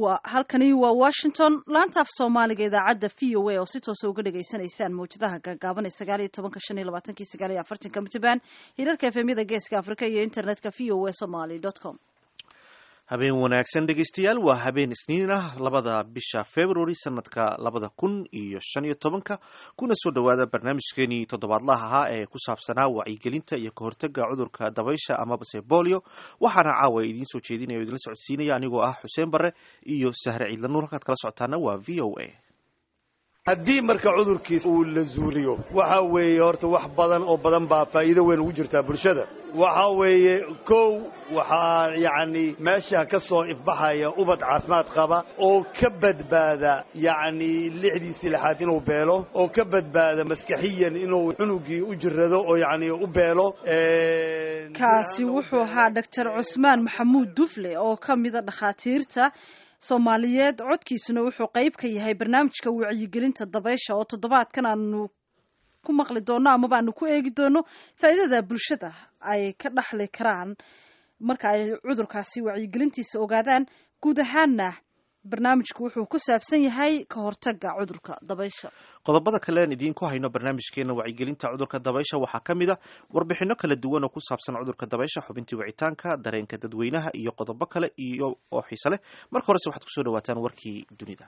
wa halkani waa washington laanta af soomaaliga idaacadda v o a oo si toosa uga dhagaysanaysaan mawjadaha gaagaaban ee sagaal iyo tobanka shan iyo labaatanki sagaal iyo afartanka mitrband hirarka efemyada geeska afrika iyo internetka v o a somaly com habeen wanaagsan dhegaystayaal waa habeen isniin ah labada bisha february sanadka labada kun iyo shan iyo tobanka kuna soo dhowaada barnaamijkeenii toddobaadlaha ahaa ee ku saabsanaa wacyigelinta iyo kahortaga cudurka dabaysha amabase bolio waxaana caawa idiin soo jeedinaya o idinla socodsiinaya anigoo ah xuseen barre iyo sahre ciidlanuur halkaad kala socotaana waa v o a haddii marka cudurkiis uu la zuuliyo waxa weeye horta wax badan oo badan baa faa'iido weyn ugu jirtaa bulshada waxa weeye kow waxaa yacni meesha ka soo ifbaxaya ubad caafimaad qaba oo ka badbaada yacni lixdiisii lixaad inuu beelo oo ka badbaada maskaxiyan inuu cunugii u jirrado oo yacni u beelo kaasi wuxuu ahaa doctor cusmaan maxamuud dufle oo ka mida dhakhaatiirta soomaaliyeed codkiisuna wuxuu qayb ka yahay barnaamijka wacyigelinta dabaysha oo toddobaadkan aanu ku maqli doono amaba aanu ku eegi doono faa'iidada bulshada ay ka dhaxli karaan marka ay cudurkaasi wacyigelintiisa ogaadaan guud ahaanna barnaamijku wuxuu ku saabsan yahay ka hortaga cudurka dabaysha qodobada kale aan idiinku hayno barnaamijkeena wacyigelinta cudurka dabaysha waxaa ka mid a warbixino kala duwan oo ku saabsan cudurka dabaysha xubintii wicitaanka dareenka dadweynaha iyo qodobo kale iyo oo xiise leh marka horese waxaad kusoo dhawaataan warkii dunida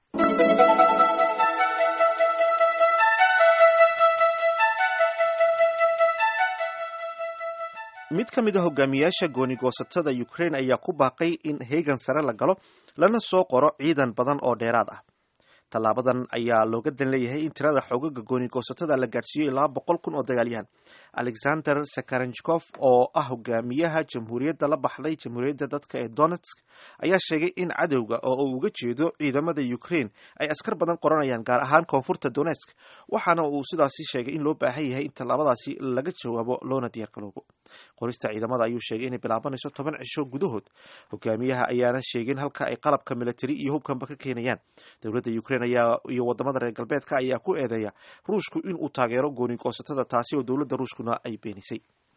mid ka mid a hogaamiyaasha goonigoosatada ukraine ayaa ku baaqay in heegan sare la galo lana soo qoro ciidan badan oo dheeraad ah tallaabadan ayaa looga dan leeyahay in tirada xoogaga goonigoosatada la gaadhsiiyo ilaa boqol kun oo dagaalyahan alexander sakaranjkof oo ah hogaamiyaha jamhuuriyadda la baxday jamhuuriyadda dadka ee donetsk ayaa sheegay in cadowga oo uu uga jeedo ciidamada ukraine ay askar badan qoranayaan gaar ahaan koonfurta donetsk waxaana uu sidaasi sheegay in loo baahan yahay in tallaabadaasi laga jawaabo loona diyaargaloobo qorista ciidamada ayuu sheegay inay bilaabanayso toban cisho gudahood hogaamiyaha ayaana sheegin halka ay qalabka militari iyo hubkanba ka keenayaan dowladda ukraine ayaa iyo wadamada reer galbeedka ayaa ku eedeeya ruushku inuu taageero goonigoosatada taasi oo dowladda ruushkuna ay beenisay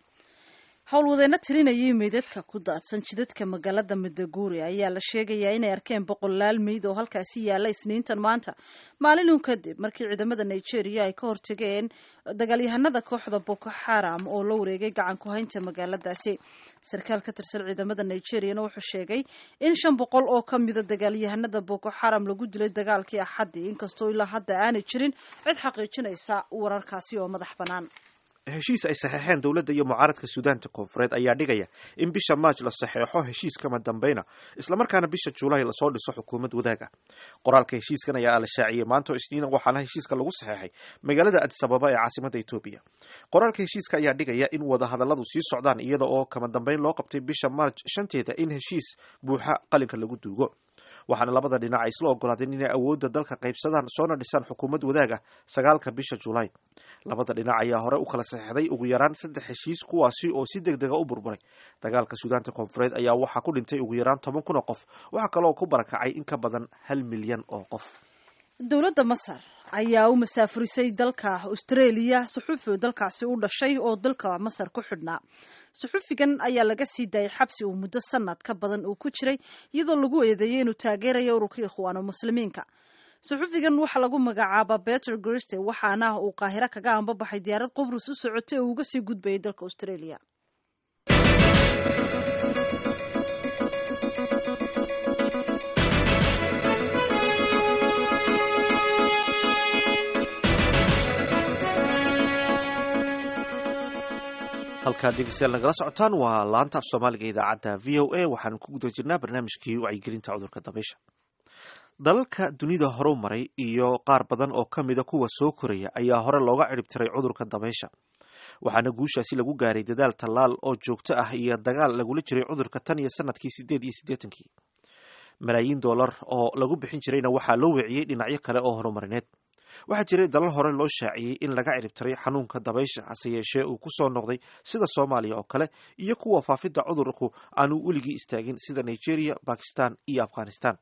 howlwadeenno tirinayay meydadka ku daadsan jidadka magaalada madaguuri ayaa la sheegayaa inay arkeen boqolaal meyd oo halkaasi yaalla isniintan maanta maalinun kadib markii ciidamada nigeria ay ka hortageen dagaalyahanada kooxda boko xaram oo la wareegay gacan ku haynta magaaladaasi sarkaal ka tirsan ciidamada nigeriana wuxuu sheegay in shan boqol oo ka mida dagaalyahanada boko xaram lagu dilay dagaalkii axaddii inkastoo ilaa hadda aanay jirin cid xaqiijinaysa wararkaasi oo madax bannaan heshiis ay saxeexeen dowladda iyo mucaaradka suudaanta koonfureed ayaa dhigaya in bisha maaj la saxeexo heshiis kama dambeyna islamarkaana bisha juulaay lasoo dhiso xukuumad wadaaga qoraalka heshiiskan ayaa la shaaciyey maanto isniina waxaana heshiiska lagu saxeexay magaalada adisababa ee caasimada etoobiya qoraalka heshiiska ayaa dhigaya in wadahadalladu sii socdaan iyada oo kama dambeyn loo qabtay bisha maarj shanteeda in heshiis buuxa qalinka lagu duugo waxaana labada dhinac ay isla ogolaadeen inay awoodda dalka qaybsadaan soona dhisaan xukuumad wadaaga sagaalka bisha julaay labada dhinac ayaa hore u kala saxeixday ugu yaraan saddex heshiis kuwaasi oo si deg dega u burburay dagaalka suudaanta koonfureed ayaa waxaa ku dhintay ugu yaraan toban kun oo qof waxaa kaloo ku barakacay in ka badan hal milyan oo qof dowladda masar ayaa u masaafurisay dalka australia suxufi dalkaasi u dhashay oo dalka masar ku xidhnaa suxufigan ayaa laga sii daayay xabsi uu muddo sanad ka badan uu ku jiray iyadoo lagu eedeeyay inuu taageerayo ururka ikhwaano muslimiinka suxufigan waxaa lagu magacaabaa beter griste waxaana uu qaahiro kaga ambabaxay diyaarad qubrus u socotay oo uga sii gudbayay dalka australia halkaad dhegeystayaal nagala socotaan waa laanta af soomaaliga idaacadda v o a waxaanu ku guda jirnaa barnaamijkii wacyigelinta cudurka dabaysha dalalka dunida horu maray iyo qaar badan oo ka mida kuwa soo koraya ayaa hore looga cirib tiray cudurka dabaysha waxaana guushaasi lagu gaaray dadaal tallaal oo joogto ah iyo dagaal lagula jiray cudurka tan iyo sanadkii sideed iyo siddeetankii malaayiin dollar oo lagu bixin jirayna waxaa loo weeciyey dhinacyo kale oo horumarineed waxaa jiray dalal hore loo shaaciyey in laga ciribtiray xanuunka dabaysha hase yeeshee uu ku soo noqday sida soomaaliya oo kale iyo kuwa faafidda cudurku aanu weligii istaagin sida nigeria bakistan iyo afghanistan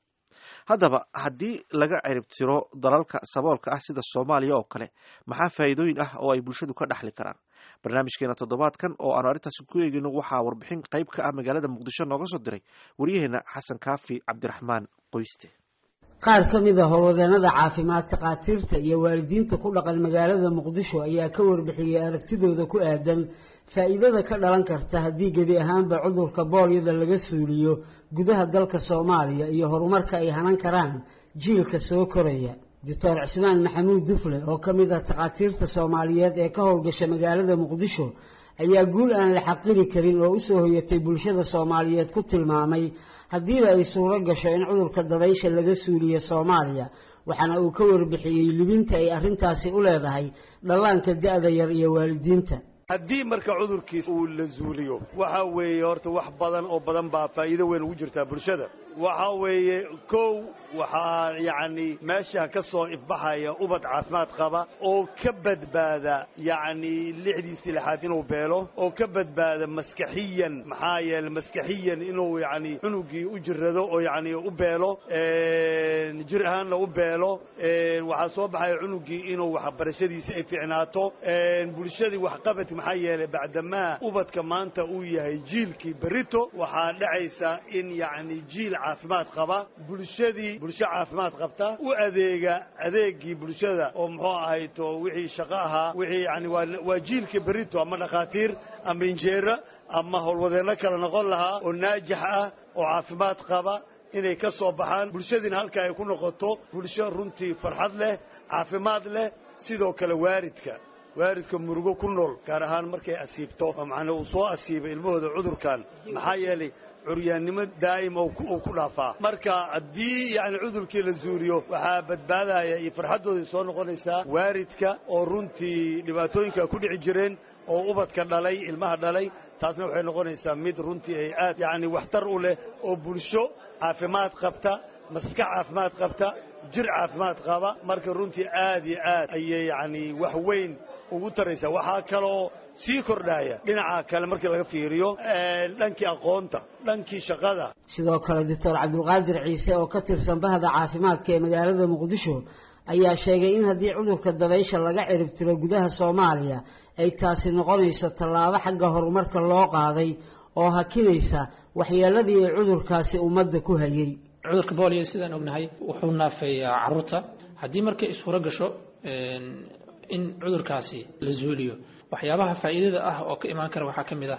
haddaba haddii laga ciribtiro dalalka saboolka ah sida soomaaliya oo kale maxaa faa'iidooyin ah oo ay bulshadu ka dhaxli karaan barnaamijkeena toddobaadkan oo aanu arrintaasi ku eegeyno waxaa warbixin qayb ka ah magaalada muqdisho nooga soo diray waryaheena xasan kaafi cabdiraxmaan qoyste qaar ka mid a howlwadeenada caafimaad takhaatiirta iyo waalidiinta ku dhaqan magaalada muqdisho ayaa ka warbixiyey aragtidooda ku aadan faa'iidada ka dhalan karta haddii gebi ahaanba cudurka boolyada laga suuliyo gudaha dalka soomaaliya iyo horumarka ay hanan karaan jiilka soo koraya doctor cismaan maxamuud dufle oo ka mid ah takhaatiirta soomaaliyeed ee ka howlgasha magaalada muqdisho ayaa guul aan la xaqiri karin oo usoo hoyatay bulshada soomaaliyeed ku tilmaamay haddiiba ay suuro gasho in cudurka dabaysha laga suuliyo soomaaliya waxaana uu ka warbixiyey libinta ay arrintaasi u leedahay dhallaanka da-da yar iyo waalidiinta haddii marka cudurkiis uu la zuuliyo waxa weeye horta wax badan oo badan baa faa'iido weyn ugu jirtaa bulshada waxa weeye kow waxaa yacni meesha ka soo ifbaxaya ubad caafimaad qaba oo ka badbaada yacni lixdiisii lixaad inuu beelo oo ka badbaada maskaxiyan maxaa yeele maskaxiyan inuu yacni cunugii u jirrado oo yacni u beelo jir ahaanna u beelo waxaa soo baxaya cunugii inuu waxbarashadiisii ay fiicnaato bulshadii waxqabadki maxaa yeelay bacdamaa ubadka maanta uu yahay jiilkii berito waxaa dhacaysa in yacni jiil caafimaad qaba bulshadii bulsho caafimaad qabta u adeega adeegii bulshada oo muxuu ahayto wixii shaqo ahaa wixii yani waa jiilkii berito ama dhakhaatiir ama injeera ama howlwadeenno kale noqon lahaa oo naajix ah oo caafimaad qaba inay ka soo baxaan bulshadiina halka ay ku noqoto bulsho runtii farxad leh caafimaad leh sidoo kale waaridka waaridka murugo ku nool gaar ahaan markay asiibto oo macnaa uu soo asiibay ilmahooda cudurkan maxaa yeelay curyaannimo daa'im oo ku dhaafaa marka haddii yani cudurkii la zuuliyo waxaa badbaadaya iyo farxaddooday soo noqonaysaa waaridka oo runtii dhibaatooyinka ku dhici jireen oo ubadka dhalay ilmaha dhalay taasna waxay noqonaysaa mid runtii ay aad yacni waxtar u leh oo bulsho caafimaad qabta maskax caafimaad qabta jir caafimaad qaba marka runtii aad iyo aad ayay yacni wax weyn ugu taraysaa waxaa kaloo sii kordhaya dhinaca kale markii laga fiiriyo dhankii aqoonta dhankii shaqada sidoo kale doctor cabdulqaadir ciise oo ka tirsan bahda caafimaadka ee magaalada muqdisho ayaa sheegay in haddii cudurka dabaysha laga ciribtiro gudaha soomaaliya ay taasi noqonayso tallaabo xagga horumarka loo qaaday oo hakinaysa waxyeeladii ay cudurkaasi ummadda ku hayay cudurka booliyo sidaan ognahay wuxuu naafeeyaa caruurta haddii markay isfuro gasho in cudurkaasi la zuuliyo waxyaabaha faa'iidada ah oo ka imaan kara waxaa ka mid ah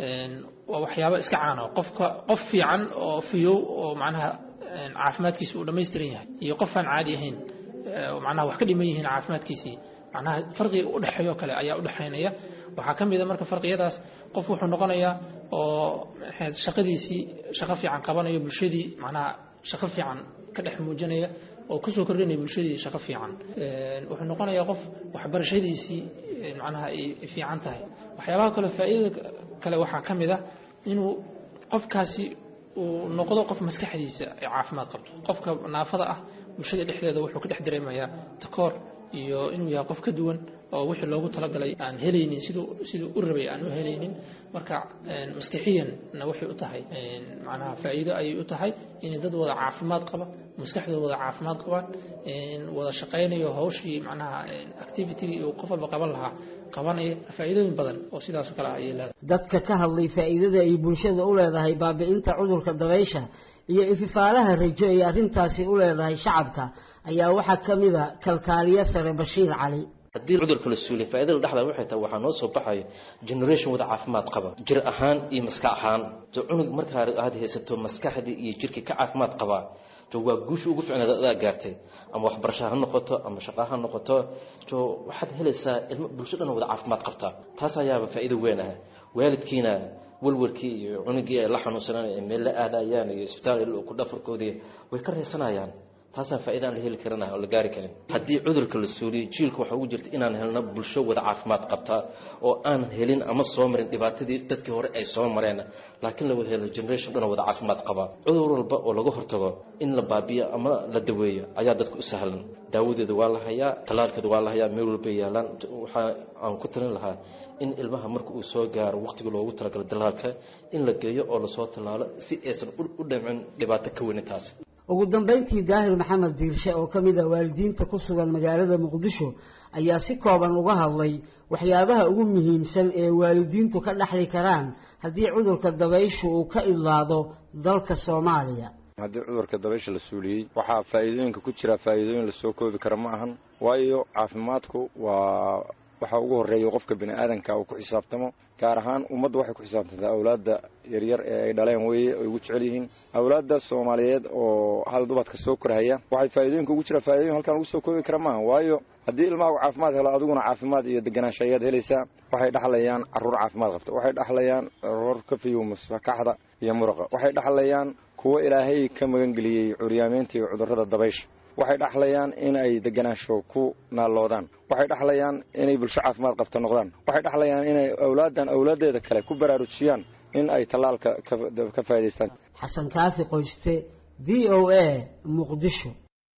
waa waxyaabo iska caano qofka qof fiican oo fiyow oo macnaha caafimaadkiisi uu dhammaystiran yahay iyo qof aan caadi ahayn macnaha wax ka dhiman yihiin caafimaadkiisii macnaha farqiga udhexeeyo kale ayaa udhexaynaya waxaa ka mid a marka farqiyadaas qof wuxuu noqonayaa oo shaqadiisii shaqo fiican qabanayo bulshadii macnaha shaqo fiican ka dhex muujinaya oo kusoo kordhinaya bulshadii shaqo fiican wuxuu noqonayaa qof waxbarashadiisii macnaha ay fiican tahay waxyaabaha kale faa'iidada kale waxaa ka mid ah inuu qofkaasi uu noqdo qof maskaxdiisa ay caafimaad qabto qofka naafada ah bulshada dhexdeeda wuxuu ka dhex dareemayaa takoor iyo inuu yahay qof ka duwan oo wixii loogu talagalay aan helaynin siduu siduu u rabay aan u helaynin marka maskixiyanna waxay u tahay macnaha faa'iido ayay u tahay inay dad wada caafimaad qaba maskaxdooda wada caafimaad qabaan wada shaqaynayo hawshii macnaha activitygii uu qof walba qaban lahaa qabanaya faa'iidooyin badan oo sidaasoo kale ah ayay leedahay dadka ka hadlay faa'iidada ay bulshada u leedahay baabi'inta cudurka dabaysha iyo ififaalaha rajo ay arrintaasi u leedahay shacabka ayaa waxaa ka mid a kalkaaliye sare bashiir cali haddii cudurka la suuliya faaidada dhexda waxay tahay waxaa noo soo baxayo generation wada caafimaad qaba jir ahaan iyo maskax ahaan to cunug markaa aad haysato maskaxdii iyo jirkii ka caafimaad qabaa to waa guusha ugu ficnaad adaa gaartay ama waxbarasho ha noqoto ama shaqo ha noqoto to waxaad helaysaa ilmo bulsho dhan wada caafimaad qabta taas ayaaba faa'iido weyn ah waalidkiina walwalkii iyo cunugii ay la xanuunsanaan ay meel la aadayaan iyo isbitaal ku dhafarkoodii way ka reysanayaan taasaa faaida aan la heli karin oo la gaari karin haddii cudurka la suuliyo jiilka waxaa ugu jirta inaan helno bulsho wada caafimaad qabtaa oo aan helin ama soo marin dhibaatadii dadkii hore ay soo mareen laakiin la wada helo generation dhan wada caafimaad qabaa cudur walba oo laga hortago in la baabiyo ama la daweeyo ayaa dadka u sahlan daawadeeda waa la hayaa tallaalkeeda waa la hayaa meel walbay yaalaan waxaa aan ku talin lahaa in ilmaha marka uu soo gaaro waqtiga loogu talagalo dalaalka in la geeyo oo lasoo tallaalo si aysan u dhamcin dhibaato ka weyn taas ugu dambayntii daahir maxamed diirshe oo ka mid a waalidiinta ku sugan magaalada muqdisho ayaa si kooban uga hadlay waxyaabaha ugu muhiimsan ee waalidiintu ka dhaxli karaan haddii cudurka dabayshu uu ka idlaado dalka soomaaliya haddii cudurka dabaysha la suuliyey waxaa faa'iidooyinka ku jira faa'iidooyin lasoo koobi kara ma ahan waayo caafimaadku waa waxa ugu horreeya qofka bini aadanka uu ku xisaabtamo gaar ahaan ummaddu waxay ku xisaabtantaa awlaadda yaryar ee ay dhaleen weeye ay ugu jecel yihiin awlaadda soomaaliyeed oo hal dubadka soo korhaya waxay faa'iidooyinka ugu jira faa'idoyin halkan lagu soo koobi kara maaha waayo haddii ilmahagu caafimaad helo adiguna caafimaad iyo deganaansho ayaad helaysaa waxay dhaxlayaan carruur caafimaad qabta waxay dhaxlayaan carruur ka fiyow masakaxda iyo muruqa waxay dhaxlayaan kuwo ilaahay ka magangeliyey curyaameynta iyo cudurrada dabaysha waxay dhaxlayaan in ay deganaansho ku naalloodaan waxay dhaxlayaan inay bulsho caafimaad qabta noqdaan waxay dhaxlayaan inay awlaaddan awlaaddeeda kale ku baraarujiyaan in ay tallaalka ka faa'idaystaan xasan kaafi qoyste v o a muqdisho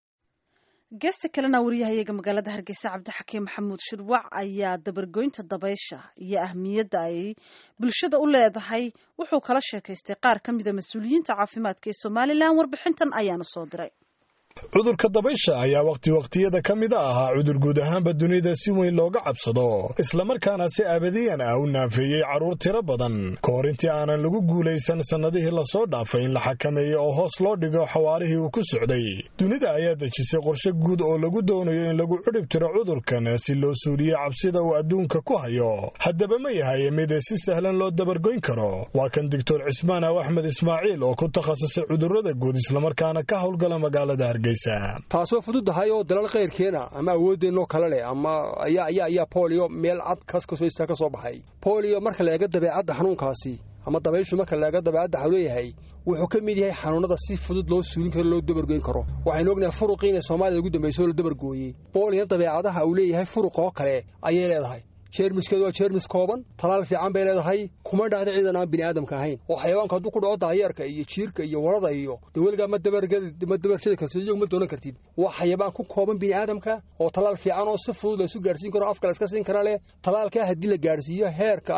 geesta kalena wariyahayaga magaalada hargeysa cabdixakiim maxamuud shirwac ayaa dabargoynta dabaysha iyo ahmiyadda ay bulshada u leedahay wuxuu kala sheekaystay qaar ka mida mas-uuliyiinta caafimaadka ee somalilan warbixintan ayaanu soo diray cudurka dabaysha ayaa wakhti wakhtiyada ka mida ahaa cudur guud ahaanba dunida si weyn looga cabsado islamarkaana si abadiyan ah u naafeeyey carruur tiro badan ka hor intii aanan lagu guulaysan sannadihii lasoo dhaafay in la xakameeyo oo hoos loo dhigo xawaarihii uu ku socday dunida ayaa dejisay qorshe guud oo lagu doonayo in lagu cudhib tiro cudurkan si loo suuliyo cabsida uu adduunka ku hayo haddaba ma yahay mid si sahlan loo dabargoyn karo waa kan doctor cismaan aw axmed ismaaciil oo ku takhasusay cudurrada guud islamarkaana ka howlgala magaalada hargeysa taasoo fududahay oo dalal kayrkeena ama awoodeennoo kale leh ama ayaa bolio meel cad kaskasoo ka soo baxay bolio marka la eega dabeecadda xanuunkaasi ama dabayshu marka la eega dabeecadda waxuu leeyahay wuxuu ka mid yahay xanuunada si fudud loo suulin karo loo dabargoyn karo waxaynu ognahay furuqii inay soomaalida ugu dambayso la dabargooyey boolina dabeecadaha uu leeyahay furuq oo kale ayay leedahay jeermiskeedu waa jeermis kooban talaal fiican bay leedahay kuma dhacda ciidan aan bini aadamka ahayn oo xayawaanka hadduu ku dhaco daayeerka iyo jiirka iyo warada iyo dee weligaa ma dabarshadi kartid iyagu ma doonan kartid waa xayawaan ku kooban bini aadamka oo talaal fiican oo si fudud laysu gaarsiin karo afka la iska siin kara leh talaalkaa haddii la gaarsiiyo heerka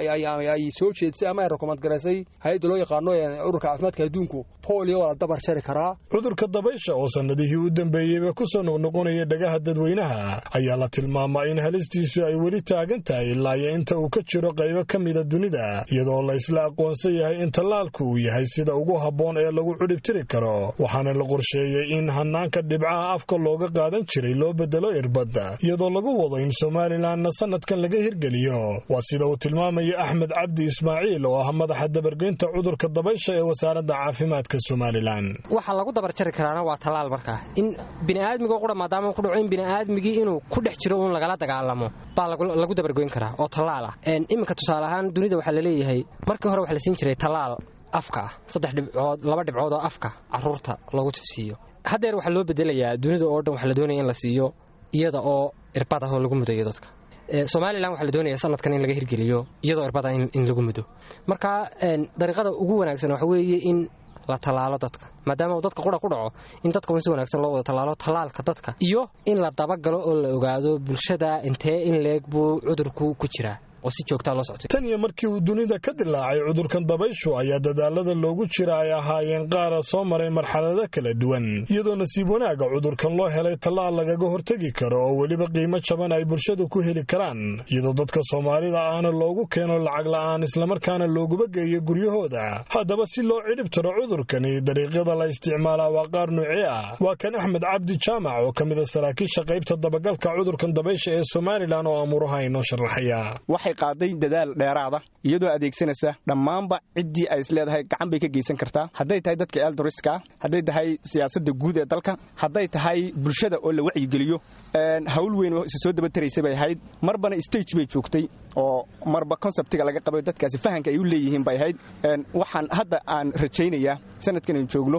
ay soo jeedsay ama ay rekomand garaysay hay-adda loo yaqaano ururka caafimaadka adduunku bolio waa la dabar jari karaa cudurka dabaysha oo sannadihii u dambeeyeyba ku soo noqnoqonaya dhagaha dadweynaha ayaa la tilmaamaa in halistiisu ay weli tahay ilaa iyo inta uu ka jiro qaybo ka mida dunida iyadoo la isla aqoonsan yahay in tallaalku uu yahay sida ugu habboon ee lagu cudhibtiri karo waxaana la qorsheeyey in hanaanka dhibcaha afka looga qaadan jiray loo bedelo irbadda iyadoo lagu wado in somalilanna sannadkan laga hirgeliyo waa sida uu tilmaamayo axmed cabdi ismaaciil oo ah madaxa dabargoynta cudurka dabaysha ee wasaaradda caafimaadka somalilan waxaa lagu dabarjari karaana waa tallaal markaa in biniaadmigo qura maadaama ku dhaco in biniaadmigii inuu ku dhex jiro uun lagala dagaalamo baa lagu dabargoyn karaa oo tallaal ah iminka tusaale ahaan dunida waxaa laleeyahay markii hore waxaa la siin jiray tallaal afka ah saddex dhibcood laba dhibcood oo afka caruurta loogu tufsiiyo haddeer waxaa loo bedelayaa dunida oo dhan waxaa la doonaya in la siiyo iyada oo irbad ah oo lagu mudayo dadka somalilan waxaa la doonaya sanadkan in laga hirgeliyo iyadoo irbad ah in lagu mudo marka dariiqada ugu wanaagsan waxa weeye in la tallaalo dadka maadaama uu dadka qura ku dhaco in dadka si wanaagsan loo wada tallaalo tallaalka dadka iyo in la dabagalo oo la ogaado bulshada intee in leeg buu cudurku ku jiraa oo si joogtaa loo soctay tan iyo markii uu dunida ka dilaacay cudurkan dabayshu ayaa dadaalada loogu jira ay ahaayeen qaara soo maray marxalado kala duwan iyadoo nasiib wanaaga cudurkan loo helay tallaal lagaga hortegi karo oo weliba qiimo jaban ay bulshadu ku heli karaan iyadoo dadka soomaalida ahna loogu keeno lacag la'aan islamarkaana looguba geeyo guryahooda haddaba si loo cidhib tiro cudurkani dariiqyada la isticmaalaa waa qaar nuucee ah waa kan axmed cabdi jaamac oo ka mida saraakiisha qaybta dabagalka cudurkan dabaysha ee somalilan oo amuuraha inoo sharaxaya qaaday dadaal dheeraada iyadoo adeegsanaysa dhammaanba ciddii ay isleedahay gacan bay ka geysan kartaa hadday tahay dadka eldoriska hadday tahay siyaasadda guud ee dalka hadday tahay bulshada oo la wacyigeliyo hawl weyn oo isa soo daba taraysay bay ahayd marbana stage bay joogtay oo marba konseptiga laga qabay dadkaasi fahanka ay u leeyihiin bay ahayd waxaan hadda aan rajaynayaa sanadkan aynu joogno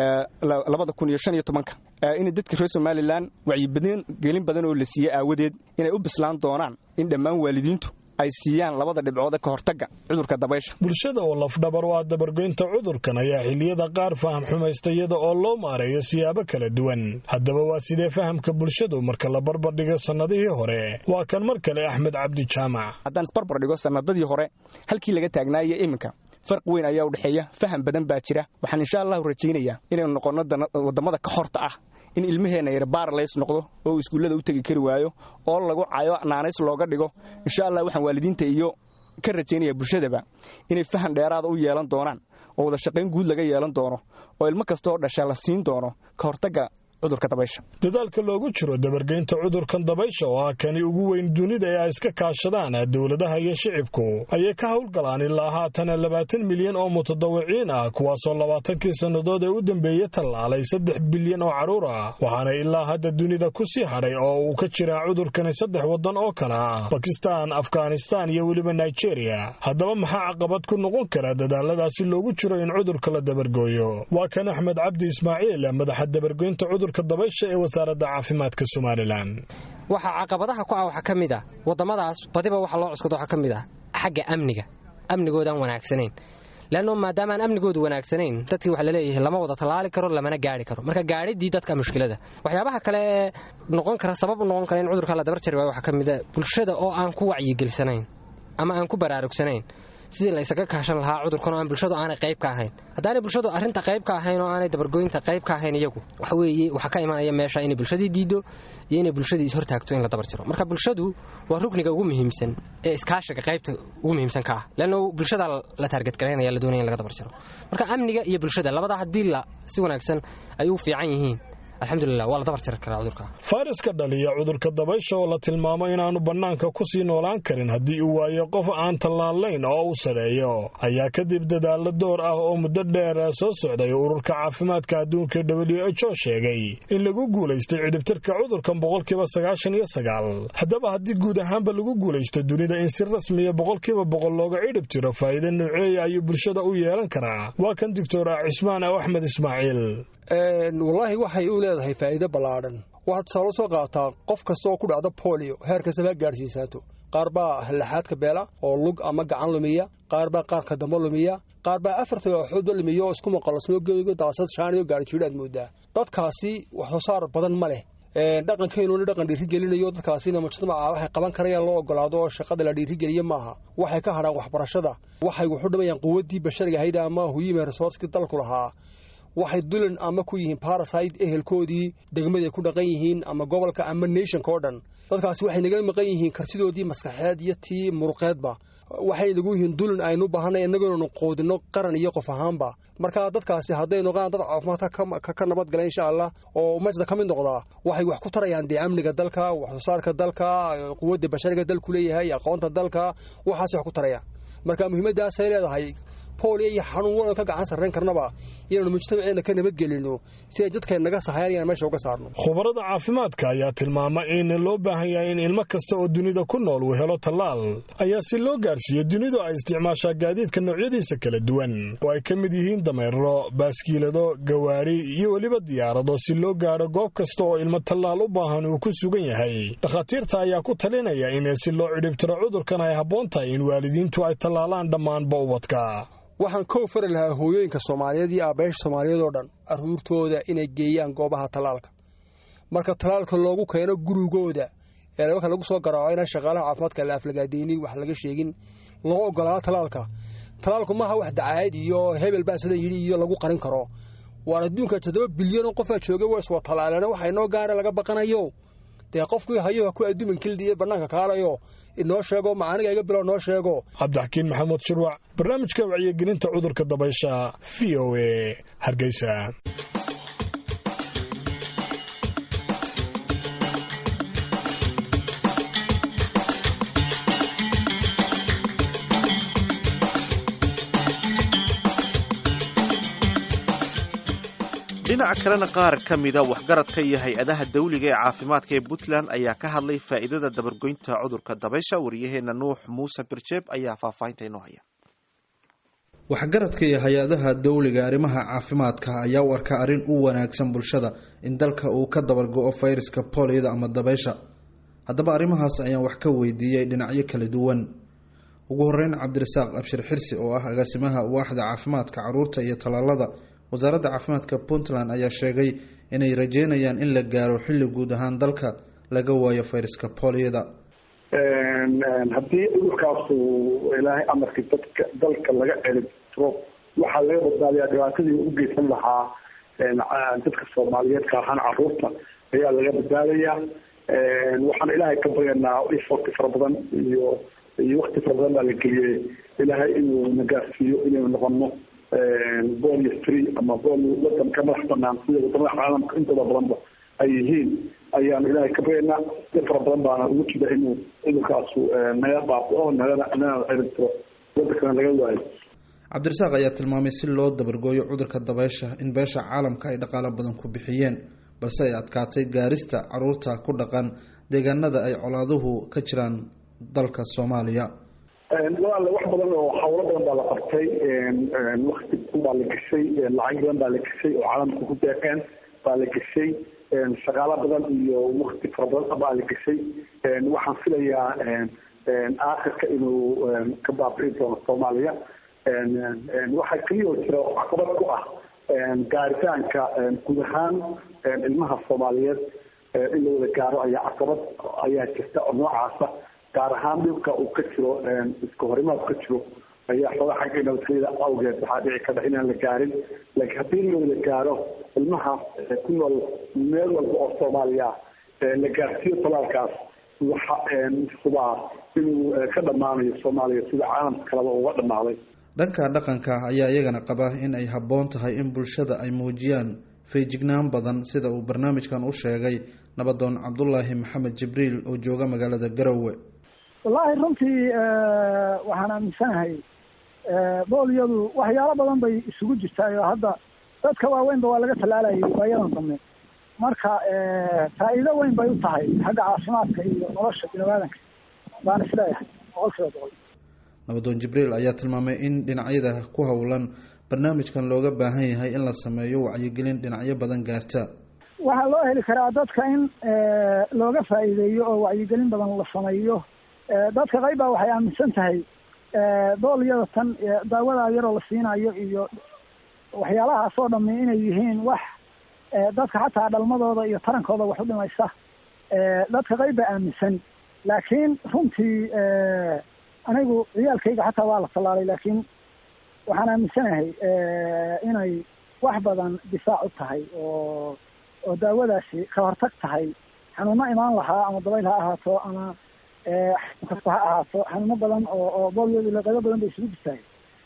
labada kun iyo shan iyo tobanka in dadka reer somalilan wacyibadan gelin badan oo la siiyey aawadeed inay u bislaan doonaan in dhammaan waalidiintu ay siiyaan labada dhibcoode ka hortagga cudurka dabaysha bulshada oo lafdhabar u ah dabargoynta cudurkan ayaa xilliyada qaar faham xumaysta iyada oo loo maareeyo siyaabo kala duwan haddaba waa sidee fahamka bulshadu marka la barbardhigo sannadihii hore waa kan mar kale axmed cabdi jaamac haddaan isbarbar dhigo sannadadii hore halkii laga taagnaayo iminka farq weyn ayaa u dhexeeya faham badan baa jira waxaan insha allahu rajaynayaa inaynu noqonno wadamada ka horta ah in ilmaheenna yar baaralays noqdo oo uu iskuullada u tegi kari waayo oo lagu cayo naanays looga dhigo insha allah waxaan waalidiinta iyo ka rajaynaya bulshadaba inay fahan dheeraada u yeelan doonaan oo wada shaqayn guud laga yeelan doono oo ilmo kasta oo dhasha la siin doono ka hortagga cudurka dabaysha dadaalka loogu jiro dabargeynta cudurkan dabaysha oo ah kani ugu weyn dunida ee ay iska kaashadaan dowladaha iyo shicibku ayay ka howlgalaan ilaa haatana labaatan milyan oo mutadawiciin ah kuwaasoo labaatankii sannadood ee u dambeeyey tallaalay saddex bilyan oo carruur ah waxaana ilaa hadda dunida ku sii hadhay oo uu ka jiraa cudurkani saddex waddan oo kale ah bakistan afghanistan iyo weliba nigeria haddaba maxaa caqabad ku noqon kara dadaaladaasi loogu jiro in cudurka la dabargooyo waa kan axmed cabdi ismaaciil madaxa dabargoynta dabaysha ee wasaaradda caafimaadka somalilan waxaa caqabadaha ku ah waxaa ka mid ah waddamadaas badiba waxa loo cuskado waxaa ka mid ah xagga amniga amnigoodaan wanaagsanayn leanno maadaamaan amnigoodu wanaagsanayn dadkii waxa laleeyahay lama wada tallaali karo lamana gaari karo marka gaadhidii dadka mushkilada waxyaabaha kale ee noqon kara sabab u noqon kara in cudurka la dabar jari waayo waxaa ka mid a bulshada oo aan ku wacyigelsanayn ama aan ku baraarugsanayn sidii la isaga kaashan lahaa cudurkan oo aan bulshadu aanay qayb ka ahayn haddaanay bulshadu arrinta qayb ka ahayn oo aanay dabargooyinta qayb ka ahayn iyagu waxa weeye waxaa ka imanaya meesha inay bulshadii diiddo iyo inay bulshadii ishortaagto in la dabar jiro marka bulshadu waa rukniga ugu muhiimsan ee iskaashiga qaybta ugu muhiimsan ka ah leanno bulshada la taargetgaraynaya la doonaya in laga dabar jiro marka amniga iyo bulshada labadaa haddii la si wanaagsan ay u fiican yihiin alxamdulilah waa la dabar jiri karaa cudurka fayraska dhaliya cudurka dabaysha oo la tilmaamo inaannu bannaanka ku sii noolaan karin haddii uu waayo qof aan tallaalayn oo u sadheeyo ayaa kadib dadaallo door ah oo muddo dheer soo socday ururka caafimaadka adduunka w h o sheegay in lagu guulaystay cidhibtirka cudurkan boqolkiiba sagaashan iyo sagaal haddaba haddii guud ahaanba lagu guulaysto dunida in si rasmiya boqolkiiba boqol looga cidhib tiro faa'iida nooceeya ayuu bulshada u yeelan karaa waa kan doctor cismaan aw axmed ismaaciil wallaahi waxay u leedahay faa'iido ballaadhan waxaad tusaalo soo qaataa qof kasta oo ku dhacda bolio heer kastaba ha gaadhsiisaato qaar baa hallaxaadka beela oo lug ama gacan lumiya qaar baa qaarka damba lumiya qaar baa afarta axoodba lumiya oo isku maqalosmo geego daasad shaaniyo gaarjiidho aad moodaa dadkaasi wax soo saar badan ma leh dhaqankeenuna dhaqan dhiirigelinayo dadkaasina mujtamaca waxay qaban karayaan loo ogolaado oo shaqada la dhiirigeliye maaha waxay ka hadhaan waxbarashada waxay wuxu dhamayaan quwaddii bashariga ahayd ama huyima resoorskii dalku lahaa waxay dulan ama ku yihiin barasite ehelkoodii degmaday ku dhaqan yihiin ama gobolka ama nationka oo dhan dadkaasi waxay nagala maqan yihiin kartidoodii maskaxeed iyo tii muruqeedba waxay nagu yihiin dulan aynu baahanay innagoonu qoodino qaran iyo qof ahaanba marka dadkaasi hadday noqdaan dad caafimaadka ka nabadgala insha allah oo majda ka mid noqdaa waxay wax ku tarayaan dee amniga dalka waxsoosaarka dalka quwadda bashariga dalku leeyahay aqoonta dalka waxaas wax ku tarayaan marka muhiimaddaasay leedahay booliya iyo xanuun walan ka gacan sarrayn karnaba inaanu mujtamaceena ka nabadgelino si ay dadkeen naga sahayaan inaan meesha uga saarno khubarada caafimaadka ayaa tilmaama in loo baahan yahay in ilmo kasta oo dunida ku nool uu helo tallaal ayaa si loo gaarsiiyo dunidu ay isticmaashaa gaadiidka noocyadiisa kala duwan oo ay ka mid yihiin dameerlo baaskiilado gawaadhi iyo weliba diyaarado si loo gaadho goob kasta oo ilmo tallaal u baahan uu ku sugan yahay dhakhaatiirta ayaa ku talinaya in si loo cidhibtiro cudurkan ay habboon tahay in waalidiintu ay tallaalaan dhammaanba ubadka waxaan kow fari lahaa hooyooyinka soomaaliyeed iyo aabbayaasha soomaaliyeed oo dhan carruurtooda inay geeyaan goobaha tallaalka marka tallaalka loogu keeno gurigooda ee marka lagu soo garaaco inaan shaqaalaha caafimaadka la aflagaadaynin wax laga sheegin loo ogolaado tallaalka tallaalku maaha wax dacaayad iyo hebel baa sida yidhi iyo lagu qarin karo waan adduunka toddoba bilyanoo qofaa jooga waa iswa tallaaleen waxa inoo gaara laga baqanayo dee qofkii hayo ku adduuman kildiiyo bannaanka kaalayo inoo sheego macaaniga iga bilo noo sheego cabdixakiin maxamuud shirwac barnaamijka wacyigelinta cudurka dabaysha v o e hargeysa dhinaca kalena qaar ka mida waxgaradka iyo hay-adaha dawliga ee caafimaadka ee puntland ayaa ka hadlay faa'iidada dabargoynta cudurka dabaysha wariyaheenna nuux muuse birjeeb ayaa faahfaahinta inoo haya waxgaradka iyo hay-adaha dawliga arrimaha caafimaadka ayaa u arka arrin u wanaagsan bulshada in dalka uu ka dabargo-o fayraska booliyada ama dabaysha haddaba arrimahaas ayaan wax ka weydiiyey dhinacyo kala duwan ugu horeyn cabdirasaaq abshir xirsi oo ah agaasimaha waaxda caafimaadka caruurta iyo tallaalada wasaaradda caafimaadka puntland ayaa sheegay inay rajeynayaan in la gaaro xilli guud ahaan dalka laga waayo fayraska booliyada haddii cudurkaasu ilaahay amarkii dadka dalka laga celitiro waxaa laga badbaadiyaa dhibaatadii u geysan lahaa dadka soomaaliyeed gaar ahaan caruurta ayaa laga badbaadayaa waxaan ilaahay ka baryanaa ifoti fara badan iyo iyo wakti fara badan baa la geliyey ilaahay inuu na gaarsiiyo inaynu noqono bolio free ama bolio wadanka madax banaan sida wadamada caalamka intooda badanba ay yihiin ayaanu ilaahay ka baryanaa dad fara badan baana ugu jira inuu cudurkaasu naga baabao nagana nagana ciribtiro wadankana laga waayo cabdirasaaq ayaa tilmaamay si loo dabargooyo cudurka dabaysha in beesha caalamka ay dhaqaalo badan ku bixiyeen balse ay adkaatay gaarista caruurta ku dhaqan deegaanada ay colaaduhu ka jiraan dalka soomaaliya walaale wax badan oo hawlo badan baa la qabtay wakti badan baa la geshay lacag badan baa la geshay oo caalamka ku deeqeen baa la geshay shaqaalo badan iyo wakti fara badan baa la geshay waxaan filayaa aakhirka inuu ka baabi'i doono soomaaliya waxaa keliya oo jira caqabad ku ah gaaritaanka guud ahaan ilmaha soomaaliyeed in la wada gaaro ayaa caqabad ayaa jirta oo noocaasa gaar ahaan dhibka uu ka jiro iska horimaad ka jiro ayaa xooga xagga nabadgelyada awgeed waxaa dhici karta inaan la gaarin laakiin haddii la wada gaaro ilmaha ku nool meel walba oo soomaaliya la gaarsiiyo talaalkaas waxa hubaa inuu ka dhammaanayo soomaaliya sida caalamka kaleba uga dhammaaday dhanka dhaqanka ayaa iyagana qaba in ay habboon tahay in bulshada ay muujiyaan feejignaan badan sida uu barnaamijkan u sheegay nabadoon cabdulaahi maxamed jibriil oo jooga magaalada garowe wallaahi runtii waxaan aaminsanahay boolyadu waxyaalo badan bay isugu jirtaay oo hadda dadka waaweynba waa laga tallaalayay waayadan dambe marka faa'iido weyn bay u tahay xagga caafimaadka iyo nolosha biniaadanka baan isleeyahay boqol kiiba boqol nabadoon jibriil ayaa tilmaamay in dhinacyada ku howlan barnaamijkan looga baahan yahay in la sameeyo wacyigelin dhinacyo badan gaarta waxaa loo heli karaa dadka in looga faa'iideeyo oo wacyigelin badan la sameeyo dadka qayb baa waxay aaminsan tahay boolyada tan daawadaa yaroo la siinayo iyo waxyaalahaas oo dhami inay yihiin wax dadka xataa dhalmadooda iyo tarankooda wax u dhimaysa dadka qayb baa aaminsan laakiin runtii anigu ciyaalkayga xataa waa la tallaalay laakiin waxaan aaminsanahay inay wax badan difaac u tahay oo oo daawadaasi ka hortag tahay xanuuno imaan lahaa ama dabayl ha ahaato ama xanuun kasta ha ahaato xanuuno badan oo oo boolyadu leqado badan bay isugu jirtahay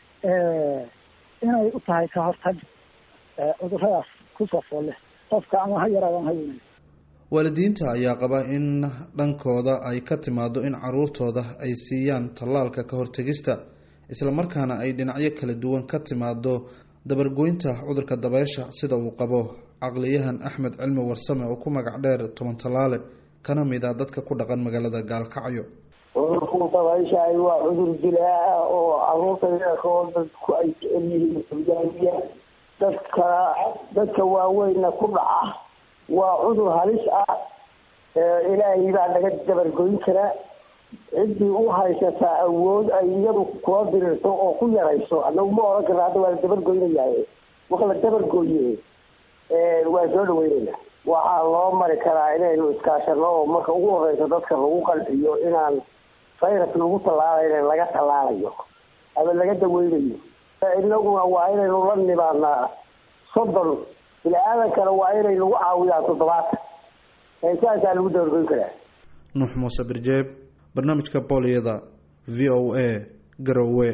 inay u tahay ka hortag cuduradaas kusoo foole qofka ama ha yaraado ama ha weynay waalidiinta ayaa qaba in dhankooda ay ka timaado in caruurtooda ay siiyaan tallaalka ka hortegista islamarkaana ay dhinacyo kala duwan ka timaado dabargoynta cudurka dabeysha sida uu qabo caqliyahan axmed cilmi warsame oo ku magac dheer toban tallaale kana mid ah dadka ku dhaqan magaalada gaalkacyo cudurku dabayshahay waa cudur dilaa ah oo caruurta yarkoo dadku ay jecel yihiin hogaamiya dadka dadka waaweynna ku dhaca waa cudur halis ah ilaahay baa naga dabargoyn karaa ciddii u haysataa awood ay iyadu kula dirirto oo ku yarayso anagu ma oran karna hadda waa la dabargoynayaa waka la dabargooye waa soo dhaweynayna waxaa loo mari karaa inaynu iskaashano oo marka ugu horeysa dadka lagu qanciyo inaan virus lagu tallaalayna laga tallaalayo ama laga daweynayo inaguna waa inaynu la nimaadnaa soddon bini-aadankana waa inay lagu caawiyaan toddobaatan saasaa lagu dabargoyn karaa nuux muuse birjeeb barnaamijka booliyada v o a garowe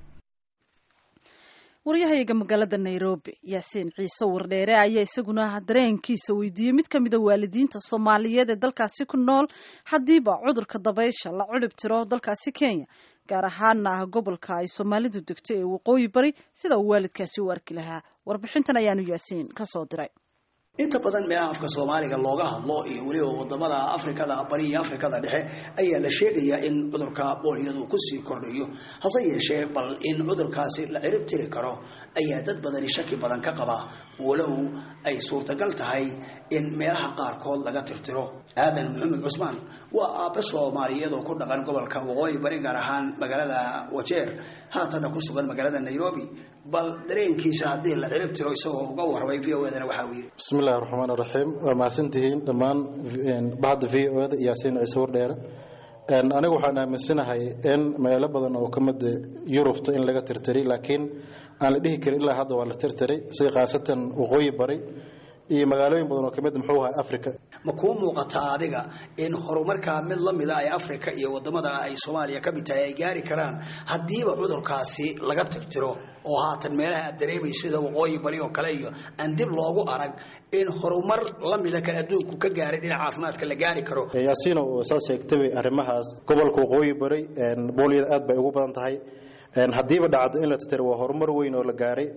waryahayaga magaalada nairobi yaasiin ciise wardheere ayaa isaguna dareenkiisa weydiiyey mid ka mida waalidiinta soomaaliyeed ee dalkaasi ku nool haddiiba cudurka dabaysha la cudhib tiro dalkaasi kenya gaar ahaana ah gobolka ay soomaalidu degto ee waqooyi bari sida uu waalidkaasi u arki lahaa warbixintan ayaanu yaasiin kasoo diray inta badan meelaha afka soomaaliga looga hadlo iyo weliba wadamada afrikada bari iyo afrikada dhexe ayaa la sheegayaa in cudurka booliyadu kusii kordhayo hase yeeshee bal in cudurkaasi la cirib tiri karo ayaa dad badani shaki badan ka qaba walow ay suurtagal tahay in meelaha qaarkood laga tirtiro aadan maxamed cusmaan waa aabe soomaaliyeed oo ku dhaqan gobolka waqooyi bari gaar ahaan magaalada wajeer haatana ku sugan magaalada nairobi bal dareenkiisa haddii la cirib tiro isagoo uga warramay v o edana waxa uu yidhi bismillahi raxmaan raxiim waa mahadsantihiin dhammaan bahda v o da yaasiin ciise wardheere anigu waxaan aaminsanahay in meelo badan oo ka mida yurubta in laga tirtiray laakiin aan la dhihi karin ilaa hadda waa la tirtiray sida khaasatan waqooyi bari iyo magaalooyin badan oo ka mid muxuu ahaa africa ma kuu muuqataa adiga in horumarkaa mid la mida ay africa iyo wadamada ay soomaaliya ka mid tahay ay gaari karaan haddiiba cudurkaasi laga tirtiro oo haatan meelaha aad dareemay sida waqooyi bari oo kale iyo aan dib loogu arag in horumar la mida kan adduunku ka gaaray dhinaca caafimaadka la gaari karo yaasiino saad sheegtay arrimahaas gobolka waqooyi bari boolyada aad bay ugu badan tahay haddiiba dhacdo in la tirtiro waa horumar weyn oo la gaaray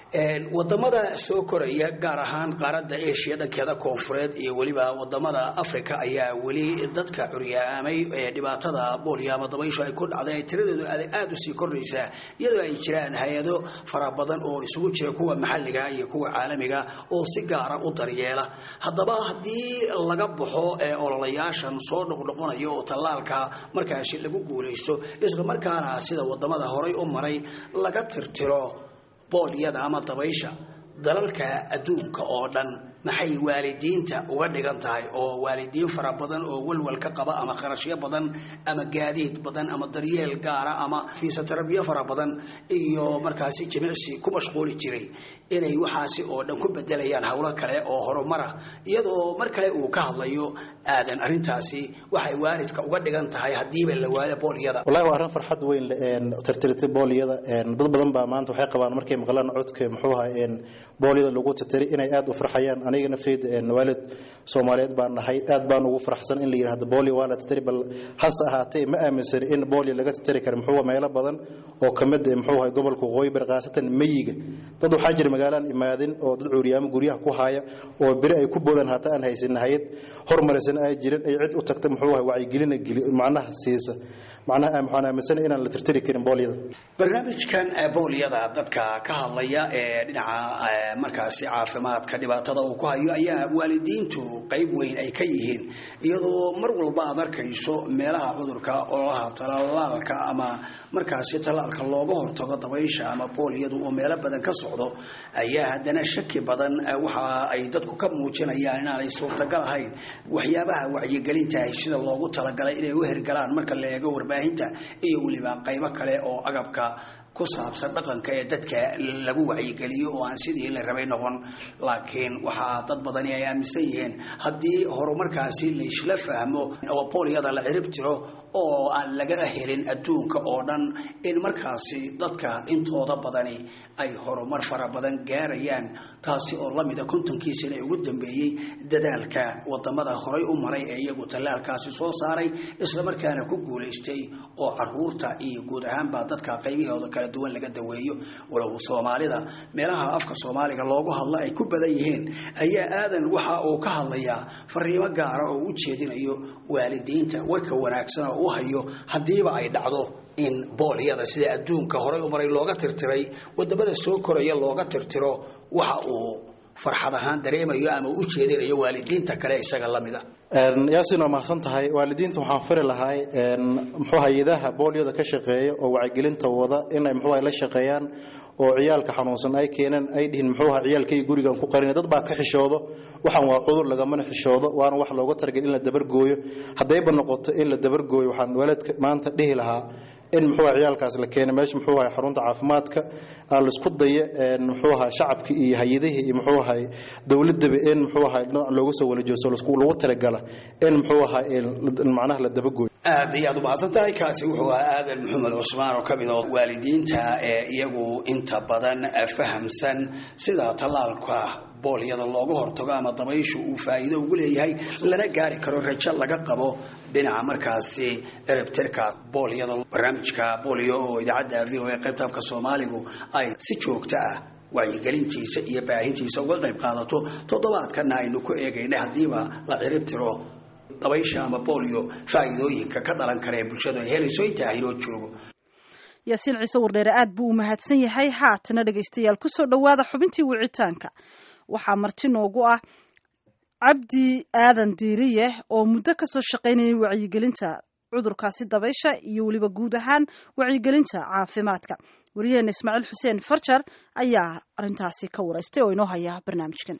wadamada soo koraya gaar ahaan qaaradda asia dhankeeda koonfureed iyo weliba wadamada africa ayaa weli dadka curyaamay ee dhibaatada boolio ama dabayshu ay ku dhacday ay tiradeedu aada usii kordhaysaa iyadoo ay jiraan hay-ado fara badan oo isugu jira kuwa maxalliga iyo kuwa caalamiga oo si gaara u daryeela haddaba haddii laga baxo ololayaashan soo noqnoqonaya oo tallaalka markaasi lagu guulaysto isla markaana sida wadamada horay u maray laga tirtiro boolyada ama dabaysha dalalka adduunka oo dhan maxay waalidiinta uga dhigan tahay oo waalidiin fara badan oo walwal ka qaba ama kharashyo badan ama gaadiid badan ama daryeel gaara ama fiisotarabiyo fara badan iyo markaasi jimicsi ku mashquuli jiray inay waxaasi oo dhan ku bedelayaan howlo kale oo horumara iyadoo mar kale uu ka hadlayo aadan arrintaasi waxay waalidka uga dhigan tahay haddiiba la waayo boolyada wallahi waa arrin farxad weyn tirtirtay boolyada dad badan baa maanta waxay qabaan markay maqlaan codka muxuu ahaa boolyada lagu tirtiray inay aada u farxayaan aniga nafteyda waalid soomaaliyeed baan nahay aad baan ugu farxsan in la yidhahdo boolio waa la tirtiri bal hase ahaatee ma aaminsani in boolio laga tirtiri karo muxuu meelo badan oo ka mid muxuu ahay gobolka waqooyi bari khaasatan meyiga dad waxaa jira magaalaan imaadin oo dad cuuriyaamo guryaha ku haya oo beri ay ku boodaan hata aan haysan hayad hormaraysan ay jirin ay cid u tagta muxuu ahay wacyigelina macnaha siisa macnaha waxaan aaminsanahay inaan la tirtiri karin boolyada barnaamijkan boolyada dadka ka hadlaya ee dhinaca markaasi caafimaadka dhibaatada uu ku hayo ayaa waalidiintu qayb weyn ay ka yihiin iyadoo mar walba aad arkayso meelaha cudurka ololaha talaalaalka ama markaasi tallaalka looga hortago dabaysha ama boolyadu oo meelo badan ka socdo ayaa haddana shaki badan waxa ay dadku ka muujinayaan inaanay suurtagal ahayn waxyaabaha wacyigelintaah sida loogu talagalay inay u hergalaan marka la eego warbaahinta iyo weliba qaybo kale oo agabka ku saabsan dhaqanka ee dadka lagu wacyigeliyo oo aan sidii la rabay noqon laakiin waxaa dad badani ay aaminsan yihiin haddii horumarkaasi laysla fahmo oo boolyada la cirib tiro oo aan laga helin adduunka oo dhan in markaasi dadka intooda badani ay horumar fara badan gaarayaan taasi oo lamida kontonkiisina ugu dambeeyey dadaalka wadamada horay u maray ee iyagu tallaalkaasi soo saaray islamarkaana ku guulaystay oo caruurta iyo guud ahaanba dadka qaybahooda kala duwan laga daweeyo walow soomaalida meelaha afka soomaaliga loogu hadlo ay ku badan yihiin ayaa aadan waxa uu ka hadlayaa fariimo gaara oo u jeedinayo waalidiinta warka wanaagsan oo u hayo haddiiba ay dhacdo in boolyada sida adduunka horay u maray looga tirtiray wadamada soo koraya looga tirtiro waxa uu farxad ahaan dareemayo ama u jeedinayo waalidiinta kale isaga lamida yaasin waa mahadsan tahay waalidiinta waxaan fari lahay muxuu hay-adaha boolyada ka shaqeeya oo wacyigelinta wada inay muxuu la shaqeeyaan oo ciyaalka xanuunsan ay keeneen ay dhihin muxuu ahaa ciyaalkay gurigan ku qarin dad baa ka xishoodo waxaan waa cudur lagamana xishoodo waana wax looga talagal in la dabargooyo haddayba noqoto in la dabargooyo waxaan waalidka maanta dhihi lahaa in muxuu ahaa ciyaalkaas la keenay meesha muxuu ahaa xarunta caafimaadka aan laisku daya muxuu ahaa shacabka iyo hay-adihii iyo muxuu ahaa dowladaba in muxuu ahaa dhinac looga soo wala joosto lagu talagala in muxuu ahaa macnaha la dabagooyo aad iyo aad u mahadsan tahay kaasi wuxuu ahaa aadan maxamed cusmaan oo ka mid oo waalidiinta ee iyagu inta badan fahamsan sida tallaalka boolyada looga hortago ama dabayshu uu faa'iido ugu leeyahay lana gaari karo rajo laga qabo dhinaca markaasi eribtirka boolyada barnaamijka boolyo oo idaacadda v o a qaybta afka soomaaligu ay si joogto ah wacyigelintiisa iyo baahintiisa uga qayb qaadato toddobaadkana aynu ku eegaynay haddiiba la ciribtiro dabaysha ama boolyo faa'iidooyinka ka dhalan kara ee bulshadu ay helayso intaa haynoo joogo yaasiin ciise wardheere aad buu u mahadsan yahay haatana dhegaystayaal kusoo dhowaada xubintii wicitaanka waxaa marti noogu ah cabdi aadan diiriye oo muddo kasoo shaqaynayay wacyigelinta cudurkaasi dabaysha iyo weliba guud ahaan wacyigelinta caafimaadka wariyaheena ismaaciil xuseen farjar ayaa arintaasi ka wareystay oo inoo haya barnaamijkan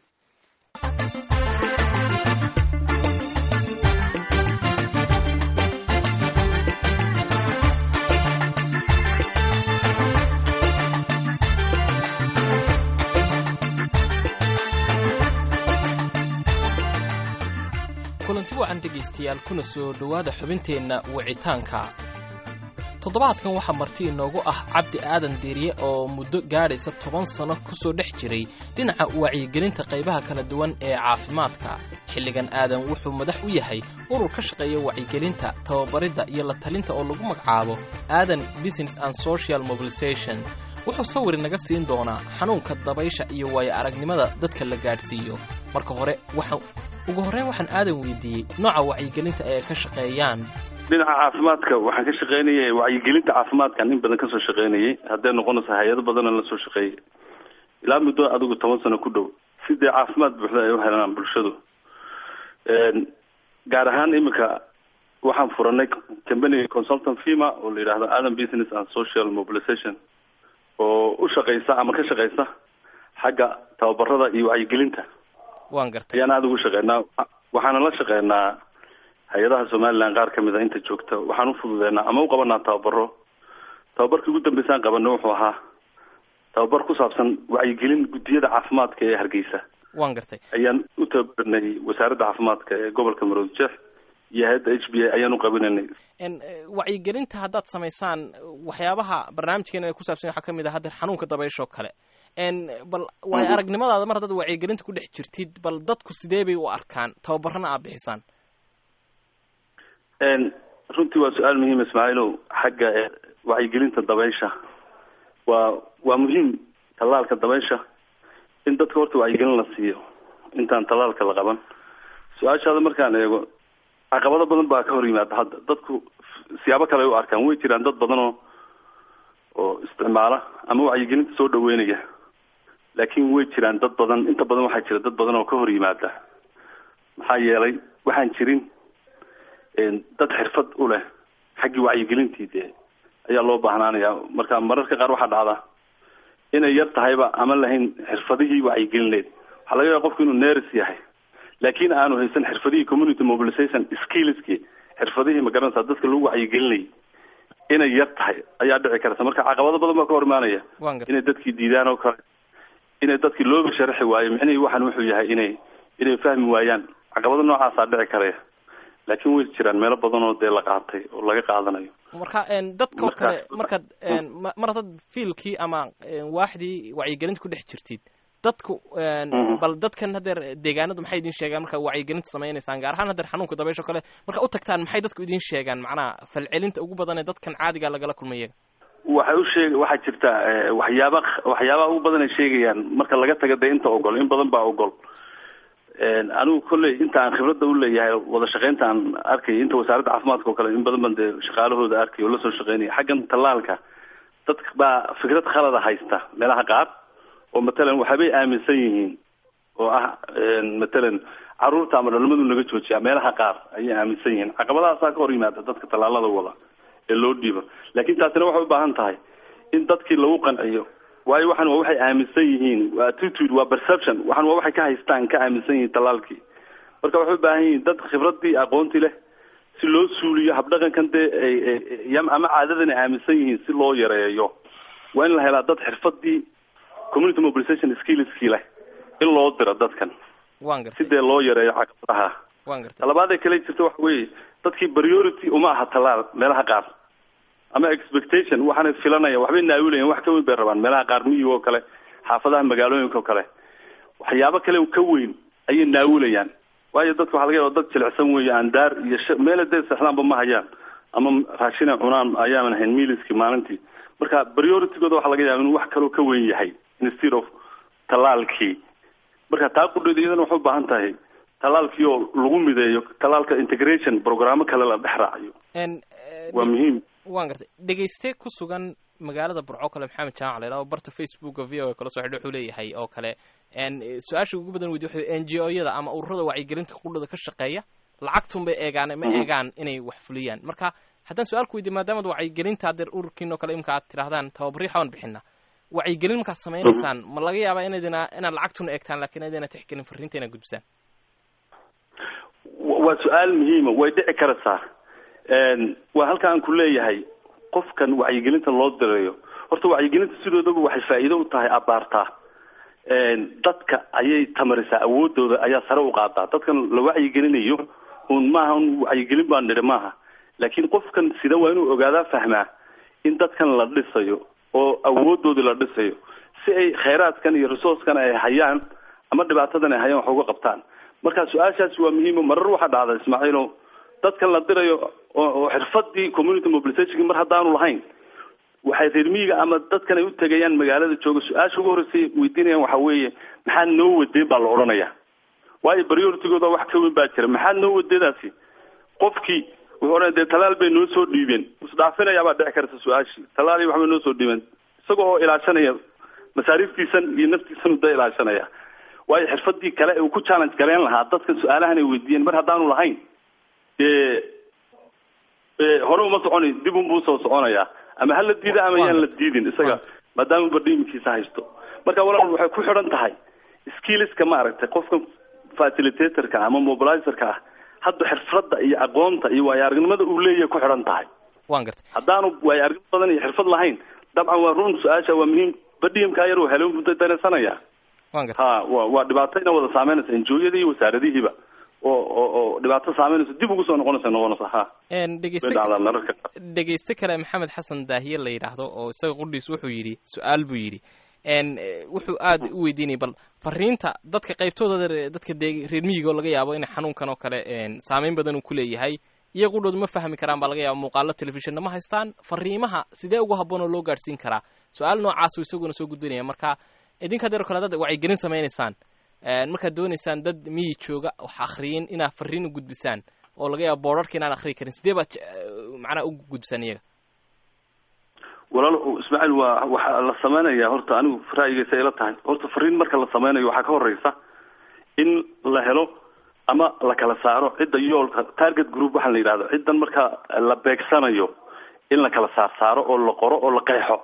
wacan dhegaystayaal kuna soo dhowaada xubinteenna wicitaanka toddobaadkan waxaa marti inoogu ah cabdi aadan deeriye oo muddo gaadhaysa toban sanno ku soo dhex jiray dhinaca wacyigelinta qaybaha kala duwan ee caafimaadka xilligan aadan wuxuu madax u yahay urur ka shaqeeya wacyigelinta tababaridda iyo la talinta oo lagu magacaabo aadan business and social mobilisation wuxuu sawir naga siin doonaa xanuunka dabaysha iyo waayo aragnimada dadka la gaadhsiiyo marka hore waxaan ugu horreyn waxaan aadan weydiiyey nooca wacyigelinta ee ka shaqeeyaan dhinaca caafimaadka waxaan ka shaqaynayay wacyigelinta caafimaadkan in badan kasoo shaqaynayay hadday noqonaysa hay-ado badanna la soo shaqeeyay ilaa muddo adigu toban sano ku dhow si dee caafimaad buuxda ay u helaan bulshadu gaar ahaan iminka waxaan furanay company consultant firma oo la yidhahdo adam business and social mobilisation oo u shaqeysa ama ka shaqeysa xagga tababarada iyo wacyigelinta waan gartay ayaan aada ugu shaqeynaa waxaana la shaqeynaa hay-adaha somaliland qaar kamid a inta joogta waxaan u fududeynaa ama u qabanaa tababaro tababarkii ugu dambeysaan qabana wuxuu ahaa tababar ku saabsan wacyigelin guddiyada caafimaadka ee hargeysa waan gartay ayaan u tababarinay wasaaradda caafimaadka ee gobolka maroodi jeex iyo hay-adda h b a ayaan u qabinanay wacyigelinta haddaad samaysaan waxyaabaha barnaamijkeena ay ku saabsan waxaa kamid ah haddeer xanuunka dabaysho kale bal waayo aragnimadaada mar haddaad wacyigelinta ku dhex jirtid bal dadku sidee bay u arkaan tababarana aad bixisaan runtii waa su-aal muhiim ismaaciilow xagga wacyigelinta dabaysha waa waa muhiim tallaalka dabaysha in dadka horta wacyigelin la siiyo intaan tallaalka la qaban su-aashaada markaan eego caqabado badan baa ka hor yimaada hadda dadku siyaabo kale ay u arkaan way jiraan dad badan oo oo isticmaala ama wacyigelinta soo dhaweynaya laakiin way jiraan dad badan inta badan waxaa jira dad badan oo ka hor yimaada maxaa yeelay waxaan jirin dad xirfad u leh xaggii wacyigelintii dee ayaa loo baahnaanaya marka mararka qaar waxaa dhacda inay yar tahayba ama lahayn xirfadihii wacyigelin waxaa laga yaaba qofku inuu neris yahay laakiin aanu haysan xirfadihii community mobilization skillski xirfadihii magaranaysa dadka lagu wacyigelinayay inay yar tahay ayaa dhici karta marka caqabado badan baa ka hor imaanaya inay dadkii diidaan oo kale inay dadkii looba sharaxi waayo micnihii waxan wuxuu yahay inay inay fahmi waayaan caqabado noocaasaa dhici karaya laakiin way jiraan meelo badan oo dee la qaatay oo laga qaadanayo marka dadka oo kale markaad mar haddaad fiilkii ama waaxdii wacyigelinta ku dhex jirtid dadku bal dadkan hadeer deegaanadu maxay idin sheegaan markaa wacyigelinta samaynaysaan gaar ahaan hadeer xanuunka dabaysho kale marka u tagtaan maxay dadku idin sheegaan macnaha falcelinta ugu badan ee dadkan caadiga lagala kulmayaga waxay u sheeg waxaa jirta waxyaaba waxyaabaha ugu badan ay sheegayaan marka laga taga dee inta ogol in badan baa ogol anigu kolley inta aan khibradda u leeyahay wada shaqeynta aan arkay inta wasaaradda caafimaadka oo kale in badan ban dee shaqaalahooda arkay oo lasoo shaqeynaya xaggan tallaalka dadka baa fikrad khalada haysta meelaha qaar oo matalan waxaabay aaminsan yihiin oo ah matalan caruurta ama dhalmadu naga joojiya meelaha qaar ayay aaminsan yihiin caqabadahaasaa ka hor yimaada dadka tallaalada wada ee loo dhiibo laakiin taasina waxay u baahan tahay in dadkii lagu qanciyo waayo waxan waa waxay aaminsan yihiin waa attitude waa perception waxan waa waxay ka haystaan ka aaminsan yihiin tallaalkii marka waxay u baahan yihiin dad khibradii aqoonti leh si loo suuliyo habdhaqankan dee ama caadadan ay aaminsan yihiin si loo yareeyo waa in la helaa dad xirfadii community mobilization skillskii leh in loo diro dadkan wan gartay si dee loo yareeyo caqabadaha wan gartay talabaad ee kale jirta waxa weeye dadkii priority uma aha tallaal meelaha qaar ama expectation waxaanay filanaya waxbay naawilayan wax ka weyn bay rabaan meelaha qaar miyiga oo kale xaafadaha magaalooyinka oo kale waxyaabo kale ka weyn ayay naawilayaan waayo dadka waxa laga yaba dad jilicsan weeye aan daar iyo sh meela dee seexdaanba ma hayaan ama raashina cunaan ayaanan hayn miliskii maalintii marka prioritigooda waxaa laga yaaba inuu wax kaloo ka weyn yahay instead of tallaalkii marka taa qudheeda iyadana waxay u baahan tahay tallaalkii oo lagu mideeyo tallaalka integration programmo kale la dhex raaciyo waa muhiim wan gartay dhegeyste ku sugan magaalada burco kale maxamed jaamac la yidhahdo barta facebooka v o kala soo xidho wuxuu leeyahay oo kale su-aasha ugu badan weydiy wuxuu n g o yada ama ururada wacyigelinta qudhada ka shaqeeya lacagtun bay eegaan ma eegaan inay wax fuliyaan marka haddaan su-aal ku weydiy maadaamad wacyigelinta hadeer ururkiin oo kale imka aad tidhahdaan tababaryo xaban bixina wacyigelin markaad samaynaysaan ma laga yaabaa inaydina inaad lacagtun eegtaan lakin idina tixgelin fariinta inaad gudbisaan waa su-aal muhiima way dhici karaysaa waa halka aan ku leeyahay qofkan wacyigelinta loo direeyo horta wacyigelinta sidoodaba waxay faa'iido u tahay abaartaa dadka ayay tamarisaa awoodooda ayaa sare u qaadaa dadkan la wacyigelinayo un maaha un wacyigelin baan nidhi maaha laakiin qofkan sida waa inuu ogaadaa fahmaa in dadkan la dhisayo oo awoodoodii la dhisayo si ay khayraadkan iyo resourcekan ay hayaan ama dhibaatadan ay hayaan wax uga qabtaan marka su-aashaasi waa muhiimo marar waxaa dhacda ismaaciilo dadkan la dirayo oo oo xirfadii community mobilizationki mar haddaanu lahayn waxay reer miyiga ama dadkan ay u tegayaan magaalada jooga su-aasha ugu horreysay weydiinayaan waxa weeye maxaad noo wadeen baa la odhanaya waayo prioritigooda wax ka weyn baa jira maxaad noo wadeedaasi qofkii wuxuu odhanaya dee talaal bay noo soo dhiibeen isdhaafinayaa baa dhici karta su-aashii talaal iyo waxbay noo soo dhiibeen isaga oo ilaashanaya masaariiftiisan iyo naftiisan uda ilaashanaya waayo xirfadii kale uu ku challenge galeen lahaa dadkan su-aalahan ay weydiiyeen mar haddaanu lahayn dee hore uma soconi dib unbuu usoo soconayaa ama hala diida ama yaan la diidin isaga maadaama badhiimkiisa haysto marka walaal waxay ku xidhan tahay skilliska maaragtay qofka facilitatorka ama mobilizerka ah hadda xirfadda iyo aqoonta iyo waayo aragnimada uu leeyahay ku xidhan tahay waan gartay haddaanu waayo aragnimo badan iyo xirfad lahayn dabcan waa run su-aasha waa muhiim badhiimkaa yar uu helo buu dareensanaya waan gartay ha wa waa dhibaatayna wada saameynaysa enjooyadii iyo wasaaradihiiba oo oo oo dhibaato saameynaysa dib ugu soo noqonaysa noqonaysa ha Een, way dhegeyste dhacdaa mararka dhegeyste kale maxamed xasan daahiye la yidhaahdo oo isaga qudhiis wuxuu yidhi su-aal buu yidhi een, eh, wuxuu aad u weydiinayay bal fariinta dadka qaybtooda reer- dadka dee reer miyiga oo laga yaabo in xanuunkan oo kale een, saameyn badan uu ku leeyahay iyaga qudhoodu ma fahmi karaan baa laga yaaba muuqaalo telefishonna ma haystaan fariimaha sidee ugu habboon oo loo gaadhsiin karaa su-aal noocaas uu isaguna soo gudbinaya marka idinka deer kale dad wacyigelin samaynaysaan een, markaad doonaysaan dad miyi jooga wax akhriyin inaad fariin u gudbisaan oo laga yaabo boorarka inaan akhriyi karin sidee baad je- macnaha u gudbisaan iyaga walaal ismaaciil waa waxaa la sameynaya horta anigu ra'yigaysa ila tahay horta fariin marka la sameynayo waxaa ka horeysa in la helo ama la kala saaro cidda yoolka target group waxaa la yidhahdo ciddan marka la beegsanayo in la kala saar saaro oo la qoro oo la qeexo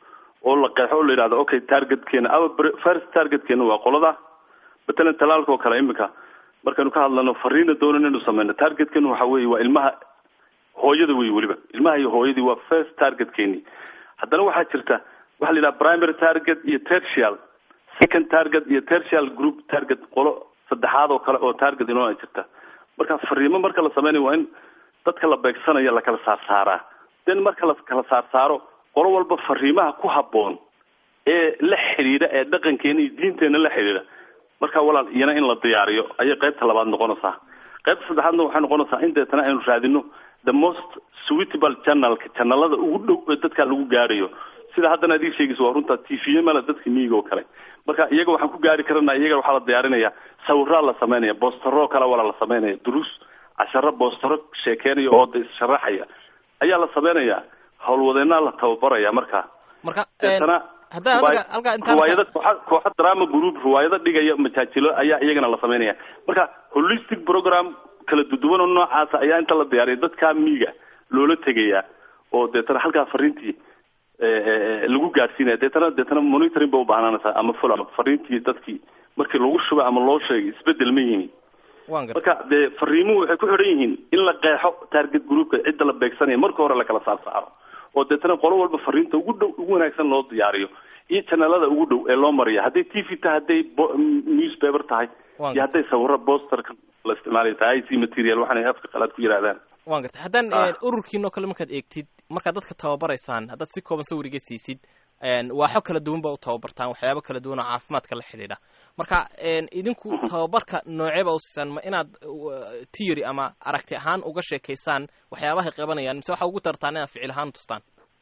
oo la qeexo oo la yidhahdo okay targetkeena ama bre- first targetkeena waa qolada matalan talaalka oo kale imika markaynu ka hadlano fariina doonan inaynu sameyno targetkeenu waxa weeye waa ilmaha hooyada wey weliba ilmaha iyo hooyadii waa first targetkeeni haddana waxaa jirta waxa la yidhaha primary target iyo tertial second target iyo tertial group target qolo saddexaad oo kale oo target inoo ay jirta marka fariimo marka la sameynayo waa in dadka la beegsanaya la kala saar saaraa then marka la kala saar saaro qolo walba fariimaha ku habboon ee la xidhiidha ee dhaqankeena iyo diinteena la xidhiidha marka walaal iyana in la diyaariyo ayay qaybta labaad noqonaysaa qaybta saddexaadna waxay noqonaysaa in deetana aynu raadino the most suitable channelka channelada ugu dhow ee dadka lagu gaarayo sida haddana adii sheegaysa waa runta t v male dadka miyiga oo kale marka iyaga waxaan ku gaari karana iyaga waxaa la diyaarinaya sawiraa la sameynaya boostaro kale walaa la sameynaya duruus casharo boostaro sheekeynaya oo da issharaxaya ayaa la sameynaya howlwadeenaa la tababaraya marka marka deetana haddaan ruwaay- halka halka intaan ruwaayado kooxa kooxa drama group ruwaayado dhigaya majaajilo ayaa iyagana la sameynaya marka holistic program kala duduwan oo noocaasa ayaa inta la diyaariya dadka miiga loola tegaya oo deetana halkaa fariintii eh, eh, lagu gaadhsiinaya deetana deetana monitoring ba ubaahnanaysaa ama follow up fariintii dadkii markii lagu shubay ama loo sheegay isbedel ma yimi waan gartay marka dee fariimuhu waxay ku xidhan yihiin in la qeexo target groupka cidda la beegsanaya marka hore la kala saar saaro oo deetana qolo walba fariinta ugu dhow ugu wanaagsan loo diyaariyo iyo channelada ugu dhow ee loo mariya hadday t v tahay hadday bo- newspaper tahay Waan iyo hadday sawiro posterka la isticmaalayo tahay ic material waxaanay afka qalaad ku yidhahdaan waan gartay haddaan Ah. een, ururkiinoo kale markaad eegtid markaad dadka tababaraysaan haddaad si kooban sawiriga siisid een, waaxo kala duwan ba u tababartaan waxyaabo kala duwan oo caafimaadka la xidhiidha marka een, idinku tababarka nooceeba u siisaan ma inaad uh, theory ama aragti ahaan uga sheekaysaan waxyaabahay qabanayaan mise waxa ugu tartaan inaad ficil ahaan tustaan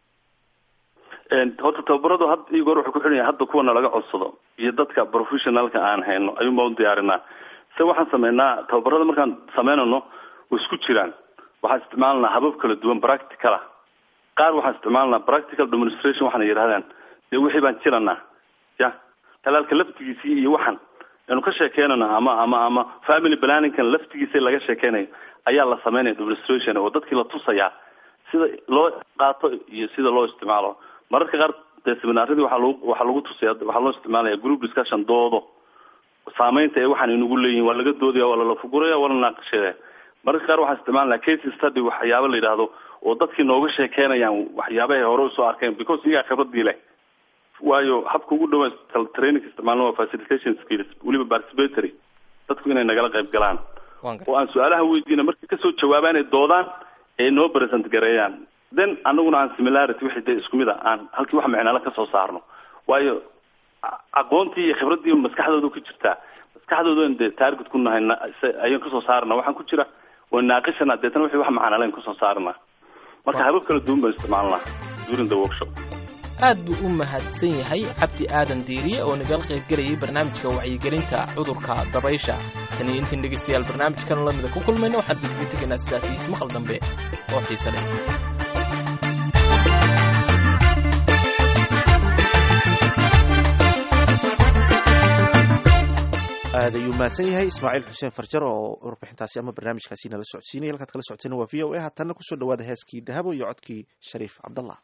Een, horta tababaradu had iyo goor waxay ku xidhan yahay hadda kuwana laga codsado iyo dadka professionalka aan hayno ayuun baan u diyaarinaa se waxaan sameynaa tababarada markaan sameynayno way isku jiraan waxaan isticmaalanaa habab kala duwan practicala qaar waxaan isticmaalanaa practical demonstration waxaana yidhahdaan dee wixii baan jiranaa ya talaalka laftigiisii iyo waxan aynu ka sheekeynana ama ama ama family planningkan laftigiisa laga sheekeynayo ayaa la sameynaya demonstration oo dadkii la tusayaa sida loo qaato iyo sida loo isticmaalo mararka qaar dee seminaaradii waxaa lagu waxaa lagu tusaya waxaa loo isticmaalaya group discussion doodo saameynta ee waxaan inagu leeyihin waa laga doodaya waa lala fuguraya waa la naaqashaya mararka qaar waxaan isticmaalnaa case study waxyaabo la yidhaahdo oo dadkii nooga sheekeynayaan waxyaabahay hore usoo arkeen because iyagaa khibradii leh waayo habka ugu dhawa training isticmaalna waa facilitation skills weliba participatory dadku inay nagala qayb galaan oo aan su-aalaha weydiina markay kasoo jawaabaan ay doodaan ee noo present gareeyaan then anaguna aan similarity wixii dee isku mid a aan halkii wax micnala kasoo saarno waayo aqoontii iyo khibraddii maskaxdooda ku jirtaa maskaxdoodan dee taarget ku nahay ayaan kasoo saarna waxaan ku jira waa naaqishana deetana wixii wax macnalayn kasoo saarna marka habab kala duwan baan isticmaalnaa during the workshop aad buu u mahadsan yahay cabdi aadan diiriye oo nagala qaybgelayay barnaamijka wacyigelinta cudurka dabaysha tan iyo intiin dhegaystayaal barnaamijkan lamida ku kulmayna waxaan didga tegaynaa sidaas iyo ismaqal dambe oo xiise leh aad ayuu mahadsan yahay ismaaciil xuseen farjar oo warbixintaasi ama barnaamijkaasi nala socodsiinaya halkaad kala socoteen waa v o a haatanna kusoo dhawaada heeskii dahabo iyo codkii shariif cabdallah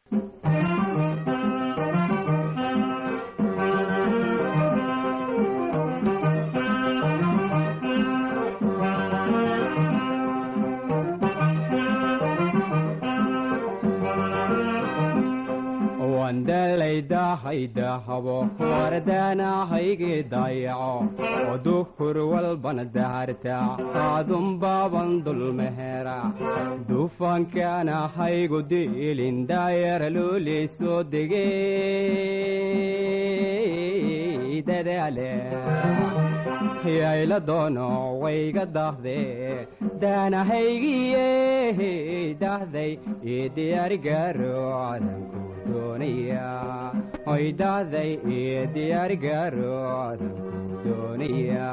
dahaydahabo wardaanahaygi dayaco oo duhur walbana daharta aadunbaaban dulmehera dufankaanahaygu diilin daayara luli soo degey dadaale yayla doono wayga dahde daanahaygiye dahday io diyaarigaro cadanku doonaya oy dahday io diyaarigaro cadanku doonaya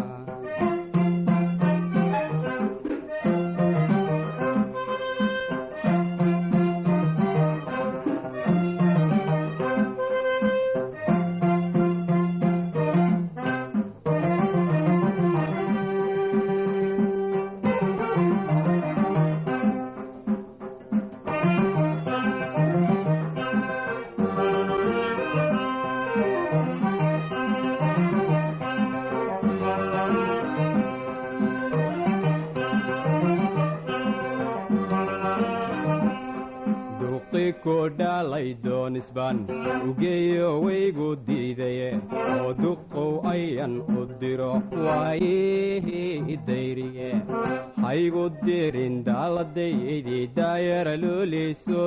dhalaidonisban ugeeyo waygu diidaye oo duqow ayan u diro waayihii dayriye haygu dirin daaladaydii daayara looli soo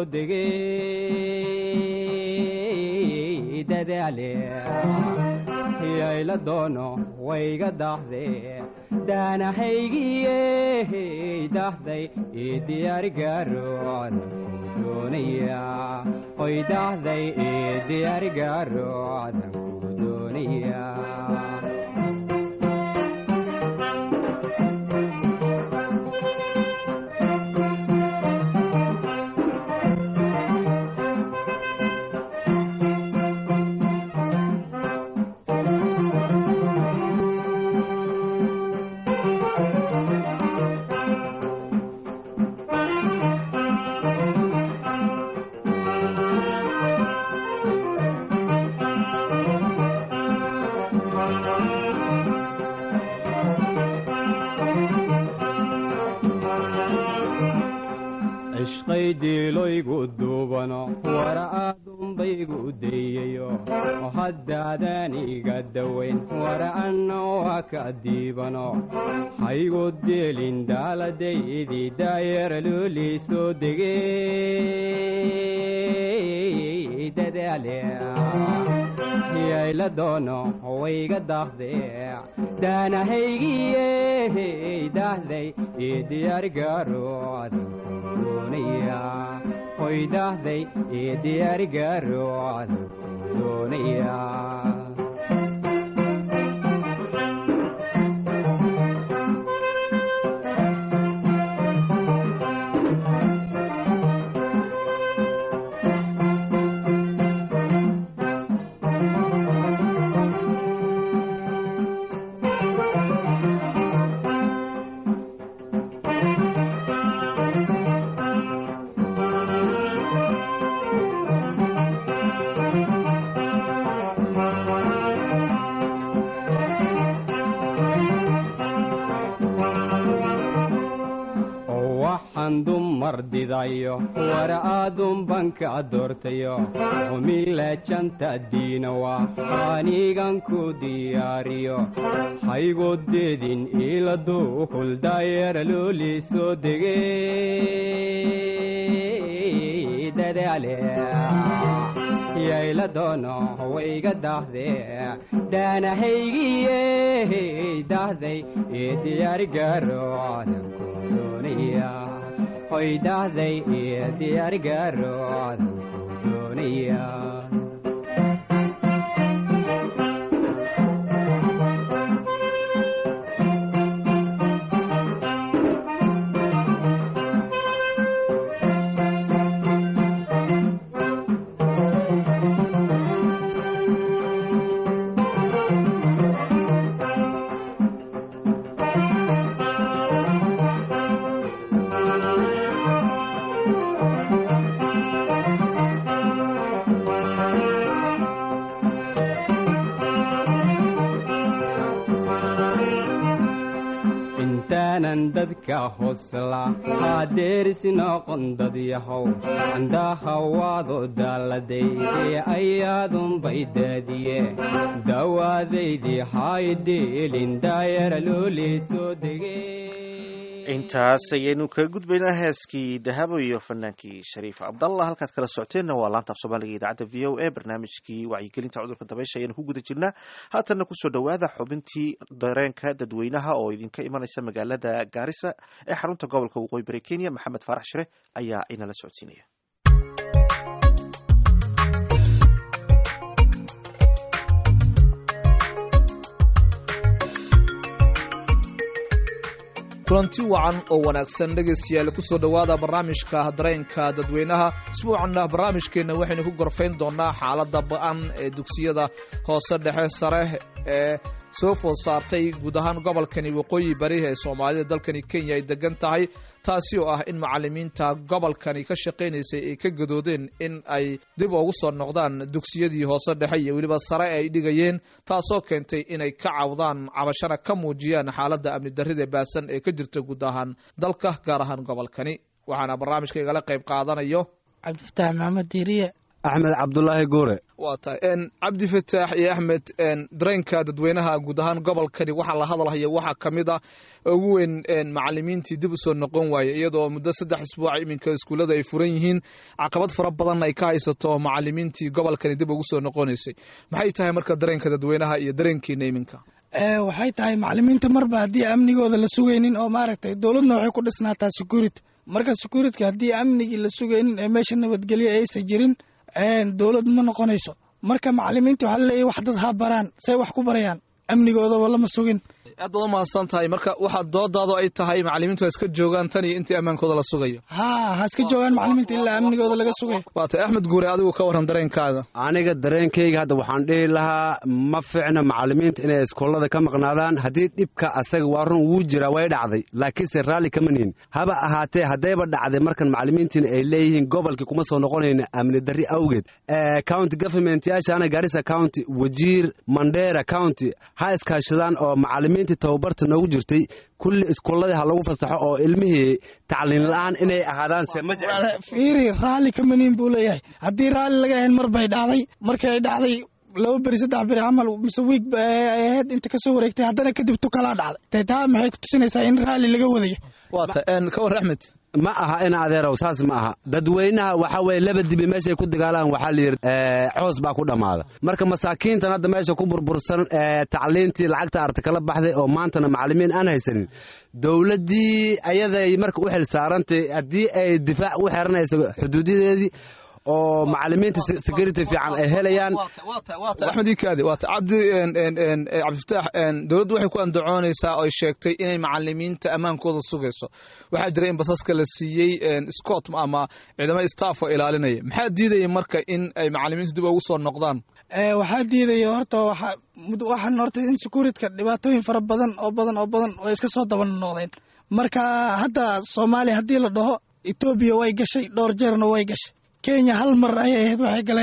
degey dadaale yayla doono wayga dahde daanahaygiye dahday io diyaarigaro oy dahday io diyaarigaro cadanku doonaya diiloygu duubano wara aadunbaygu dayayo oo haddaadan iga dawayn wara anna waa ka diibano haygu dielin daaladaydii daayara looli soo degey dadaale yayla doono wayga dahde daanahaygiye dahday io diyaarigaro oy dahday io diyaarigaro cadanku doonaya diidayo war aadun banka doortayo humile janta diinawa anigan ku diyaariyo haygodeedin iladu kuldayera looli soo degey dadaale yayla doono wayga dahde daanahaygiye dahday ee diyaari gaaro cadanku doonaya hoy dahday ee diyaari gaaro cadanku doonaya intaanan dadka hosla hadeerisi noqon dad yahow andahawaado daaladay ee ayaadunbay daadiye dawaadaydii haydhiilin daayara loolii soo degey intaas ayaynu kaga gudbaynaa heeskii dahabo iyo fanaankii shariif cabdallah halkaad kala socoteenna waa laanta af soomaaliga idaacadda v o a barnaamijkii wacyigelinta cudurka dabaysha ayaanu ku guda jirnaa haatanna kusoo dhowaada xubintii dareenka dadweynaha oo idinka imanaysa magaalada gaarisa ee xarunta gobolka waqooyi bari kenya maxamed faarax shire ayaa inala socodsiinaya kulanti wacan oo wanaagsan dhegaystayaal kusoo dhowaada barnaamijka dareenka dadweynaha isbuucanna barnaamijkeenna waxaynu ku gorfayn doonaa xaaladda ba-an ee dugsiyada hoose dhexe sare ee soo food saartay guud ahaan gobolkani waqooyi bari ee soomaalida dalkani kenya ay degan tahay taasi oo ah in macalimiinta gobolkani ka shaqaynaysay ay ka gadoodeen in ay dib ugu soo noqdaan dugsiyadii hoose dhexe iyo weliba sare ay dhigayeen taasoo keentay inay ka cawdaan cabashana ka muujiyaan xaaladda amni darrida baasan ee ka jirta guud ahaan dalka gaar ahaan gobolkani waxaana barnaamijka igala qayb qaadanayo cabdifataax maxamed diiriye axmed cabdulaahi guure waa tahay cabdi fataax iyo axmed dareenka dadweynaha guud ahaan gobolkani waxaa la hadalhaya waxaa ka mid ah ugu weyn macalimiintii dib usoo noqon waaye iyadoo muddo saddex isbuuca iminka iskuullada ay furan yihiin caqabad fara badan ay ka haysato macalimiintii gobolkani dib ugu soo noqonaysay maxay tahay marka dareenka dadweynaha iyo dareenkiina iminka waxay tahay macalimiinta marba haddii amnigooda la sugaynin oo maaragtay dowladna waxay ku dhisnaataa securit marka securitka haddii amnigii la sugaynin ee meesha nabadgelyo aysan jirin dowlad ma noqonayso marka macalimiinta waxaa laleeyahy wax dad ha baraan say wax ku barayaan amnigoodaba lama sugin aad baad umahadsan tahay marka waxaa doodaadu ay tahay macalimiintu ha iska joogaan tan iyo intii ammaankooda la sugayo ha ha iska joogaan macalimiinta ilaa amnigooda laga sugayo waa tahay axmed guure adigu ka warran dareenkaaga aniga dareenkayga hadda waxaan dhihi lahaa ma ficna macalimiinta inay iskoolada ka maqnaadaan haddii dhibka asaga waa run wuu jiraa way dhacday laakiinse raalli kama nihin haba ahaatee haddayba dhacday markan macalimiintiina ay leeyihiin gobolkii kuma soo noqonayna amni darri awgeed county government yaashaana garissa county wajiir mandera county ha iskaashadaan oo macalimiinta tababarta noogu jirtay kulli iskuuladii ha lagu fasaxo oo ilmihii tacliin la-aan inay ahaadaan se ma fiiri raalli kamaniin buu leeyahay haddii raalli laga ahayn mar bay dhacday markii ay dhacday laba beri saddex beri camal mise wiig ahayd inta kasoo wareegtay haddana kadib tukalaa dhacday taa maxay ku tusinaysaa in raalli laga wadaya waa ta ka war axmed ma aha in adeerow saas ma aha dadweynaha waxa weye laba dibi meeshay ku dagaalaan waxaa layidhi coos baa ku dhammaada marka masaakiintan hadda meesha ku burbursan tacliintii lacagta arta kala baxday oo maantana macalimiin aan haysanin dowladdii ayaday marka u xil saarantay haddii ay difaac u xeranayso xuduudadeedii oo macalimiinta security fiican ay helayaan axmed ikaadi waata cabdi cabdifataax dowladdu waxay ku andacoonaysaa oo ay sheegtay inay macalimiinta ammaankooda sugayso waxaa jira in basaska la siiyey scott ama ciidamo staff oo ilaalinaya maxaa diidaya marka in ay macalimiintu dib ugu soo noqdaan waxaa diidaya horta waxaan horta in securitka dhibaatooyin fara badan oo badan oo badan oo iska soo daba noqdeen marka hadda soomaaliya haddii la dhaho etoobiya way gashay dhowr jeerna way gashay kenya hal mar ayay ahayd waxay galeen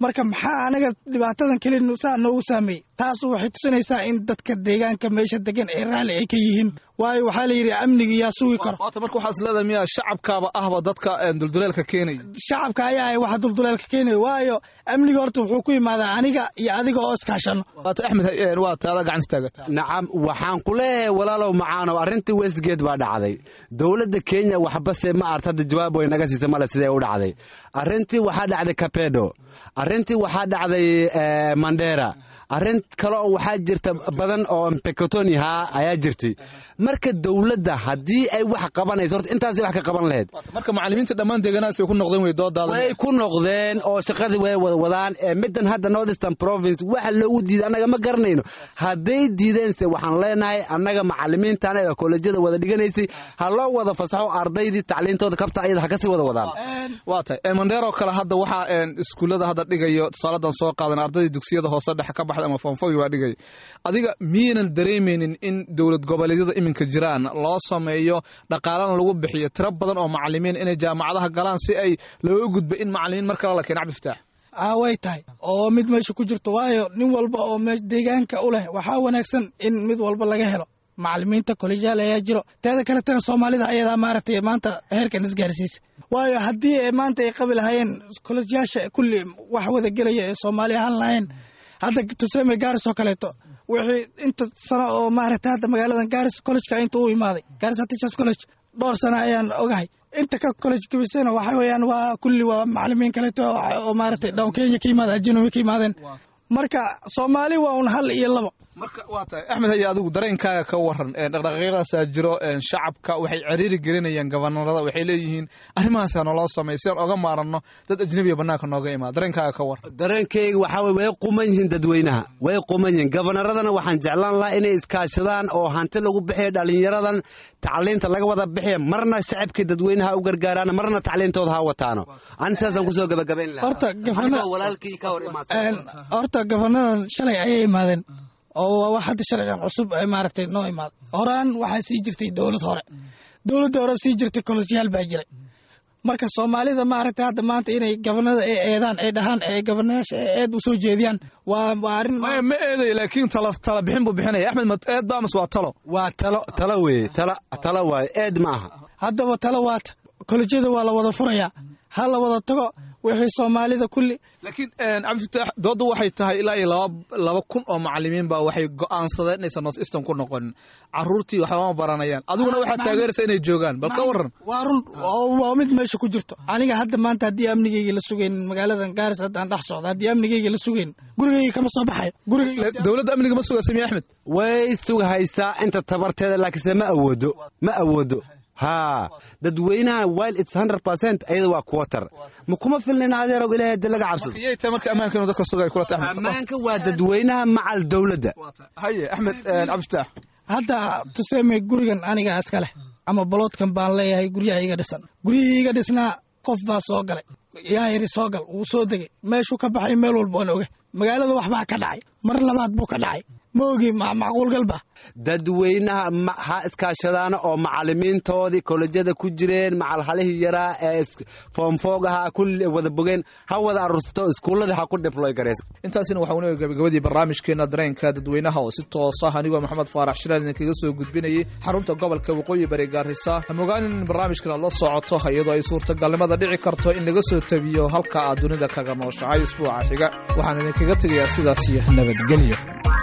marka maxaa anaga dhibaatadan keli saa noogu saameeyey taas waxay tusinaysaa in dadka deegaanka meesha degan ee raalli ay ka yihiin waayo waxaa la yidhi amnigi yaa sugi karo waata marka waxaa is leedahay miyaa shacabkaaba ahba dadka dulduleelka keenaya shacabka ayaa ah waxa dulduleelka keenaya waayo amniga horta wuxuu ku yimaadaa aniga iyo adiga oo iskaashano waata axmed waa taada gacanta taagata nacam waxaan ku leeyahay walaalow macaanow arrintii westgate baa dhacday dowladda kenya waxbase ma art hadda jawaab way naga siisa male sidee u dhacday arrintii waxaa dhacday kapedo arrintii waxaa dhacday mandera arrin kale oo waxaa jirta badan oo mpekotoni haa ayaa jirtay marka dowladda haddii ay wax qabanayso horta intaasay wax ka qaban lahayd marka macallimiinta dhammaan deegaanahaas way ku noqdeen way doodaada way ku noqdeen oo shaqadii way wada wadaan ee middan hadda northeastern province waxa loogu diiday annaga ma garanayno hadday diideense waxaan leenahay annaga macallimiintan ee kolejyada wada dhiganaysay ha loo wada fasaxo ardaydii tacliintooda kabta ayada ha kasii wada wadaan waa tahay mandheeroo kale hadda waxaa iskuullada hadda dhigayo tusaaladan soo qaadan ardaydii dugsiyada hoose dhexe ka baxda ama foonfogi baa dhigaya adiga miyaynan dareemaynin in dowlad goboleedyada iminka jiraan loo sameeyo dhaqaalana lagu bixiyo tiro badan oo macallimiin inay jaamacadaha galaan si ay looga gudbo in macallimiin mar kale la keeno cabdifataax a way tahay oo mid meesha ku jirto waayo nin walba oo deegaanka u leh waxaa wanaagsan in mid walba laga helo macallimiinta kolejyaal ayaa jiro teeda kaletana soomaalida ayadaa maaragtay maanta heerkan isgaarsiisa waayo haddii maanta ay qabi lahaayeen kolejyaasha kulli wax wada gelaya ee soomaali ahaan lahayn hadda tuseme gaaris oo kaleeto wixii inta sano oo maaragtay hadda magaaladan gaaris collegeka inta u imaaday gaaris teachers college dhowr sano ayaan ogahay inta ka college gabisana waxa weeyaan waa kulli waa macallimiin kaleeto oo maaragtay down kenya ka yimaada ajnabi ka yimaadeen marka soomaali waa un hal iyo labo marka waa tahay axmed haye adigu dareenkaaga ka waran dhaqdhaqaaqyadaasaa jiro shacabka waxay ciriiri gelinayaan gabanarada waxay leeyihiin arrimahaasa naloo samay si aan oga maaranno dad ajnabiya bannaanka nooga imaada dareenkaaga ka waran dareenkayga waxaa weye way quman yihiin dadweynaha way quman yihiin gabanaradana waxaan jeclaan lahaa inay iskaashadaan oo hanti lagu bixiyo dhallinyaradan tacliinta laga wada bixiya marna shacabkii dadweynaha u gargaaraan marna tacliintooda ha wataano antaasaan kusoo gabagabayn lahaa horta gafana walaalkii ka hor horta gafanadan shalay ayay imaadeen oo waa wax hadda sharcigan cusub ay maaragtay noo imaada horaan waxaa sii jirtay dowlad hore dowladda hore sii jirtay kolojyaal baa jiray marka soomaalida maaragtay hadda maanta inay gabanada ay eedaan ay dhahaan ee gabanayaasha ay eed u soo jeediyaan waa waa arrin ma eedayo laakiin tala tala bixin buu bixinaya axmed ma eed ba amas waa talo waa talo talo weeye tala talo waaye eed ma aha haddaba talo waata kolejyada waa la wada furayaa ha la wada tago wixii soomaalida kulli laakiin cabdifataax doodda waxay tahay ilaa iyo laba laba kun oo macallimiin baa waxay go'aansadeen inaysan north eastern ku noqonin carruurtii waxbama baranayaan adiguna waxaad taageeraysaa inay joogaan bal ka warran waa run waa mid meesha ku jirto aniga hadda maanta haddii amnigeyga la sugaynin magaaladan gaaris haddaan dhex socdo haddii amnigeyga la sugaynin gurigeyga kama soo baxayo dowladda amniga ma sugaysa miya axmed way sugahaysaa inta tabarteeda laakiinse ma awoodo ma awoodo haa dadweynaha while it's hundred percent ayada waa quarter ma kuma filnin adeerow ilaahay hadii laga cabsado yay tahay marka ammaanka inuu dadka sugay kula tahay ammaanka waa dadweynaha macal dowladda haye axmed cabdifataax hadda tuseeme gurigan aniga iska leh ama baloodkan baan leeyahay guryaha iga dhisan guryihii iga dhisnaa qof baa soo galay yaa yiri soo gal wuu soo degay meeshuu ka baxay meel walba oon oga magaalada waxbaa ka dhacay mar labaad buu ka dhacay ma ogi macquulgalba dadweynaha ha iskaashadaana oo macallimiintoodii kolejyada ku jireen macalhalihii yaraa ee foomfoog ahaa kulli wada bogeen ha wada aruursato iskuulladii ha ku dibloy garaysa intaasina waxaa unoo gabagabadii barnaamijkeena dareenka dadweynaha oo si toos ah anigoo maxamed faarax shiraal idinkaga soo gudbinayay xarunta gobolka waqooyi bari gaarisa hamogaanin in barnaamijkan aad la socoto iyadoo ay suurtagalnimada dhici karto in laga soo tabiyo halka aad dunida kaga nooshahay isbuuca xiga waxaan idinkaga tegayaa sidaas iyo nabadgelyo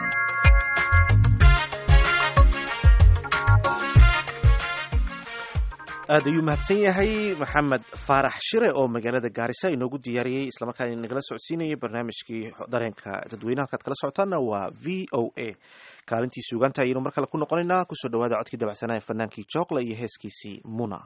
aad ayuu mahadsan yahay maxamed faarax shire oo magaalada gaarisa inoogu diyaariyey islamarkaana nagala socodsiinayay barnaamijkii dareenka dadweynaha halkaad kala socotaana waa v o a kaalintii suugaanta ayaynu mar kale ku noqonaynaa kusoo dhawaada codkii dabacsanaa fanaankii jookla iyo heeskiisii muna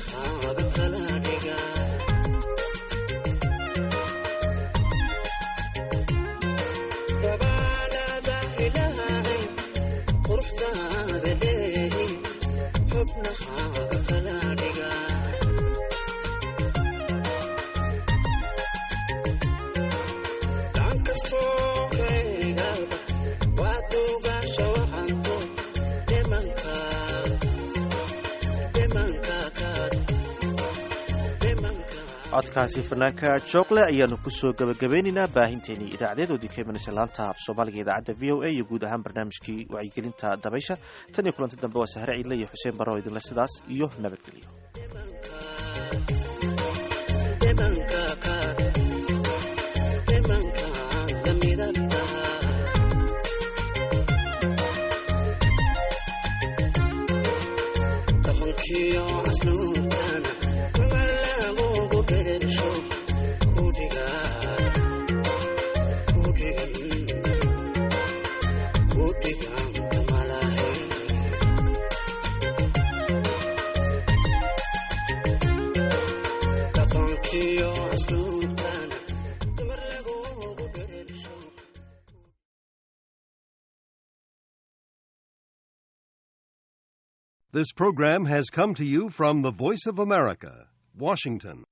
codkaasi fanaanka jookle ayaanu kusoo gabagabeynaynaa baahinteenii idaacadeed oo idinka imanaysa laanta af soomaaliga idaacadda v o a iyo guud ahaan barnaamijkii wacyigelinta dabaysha tan iyo kulanti dambe waa sahre ciidle iyo xuseen baro idinle sidaas iyo nabadgelyo This program has come to you from the Voice of America, Washington.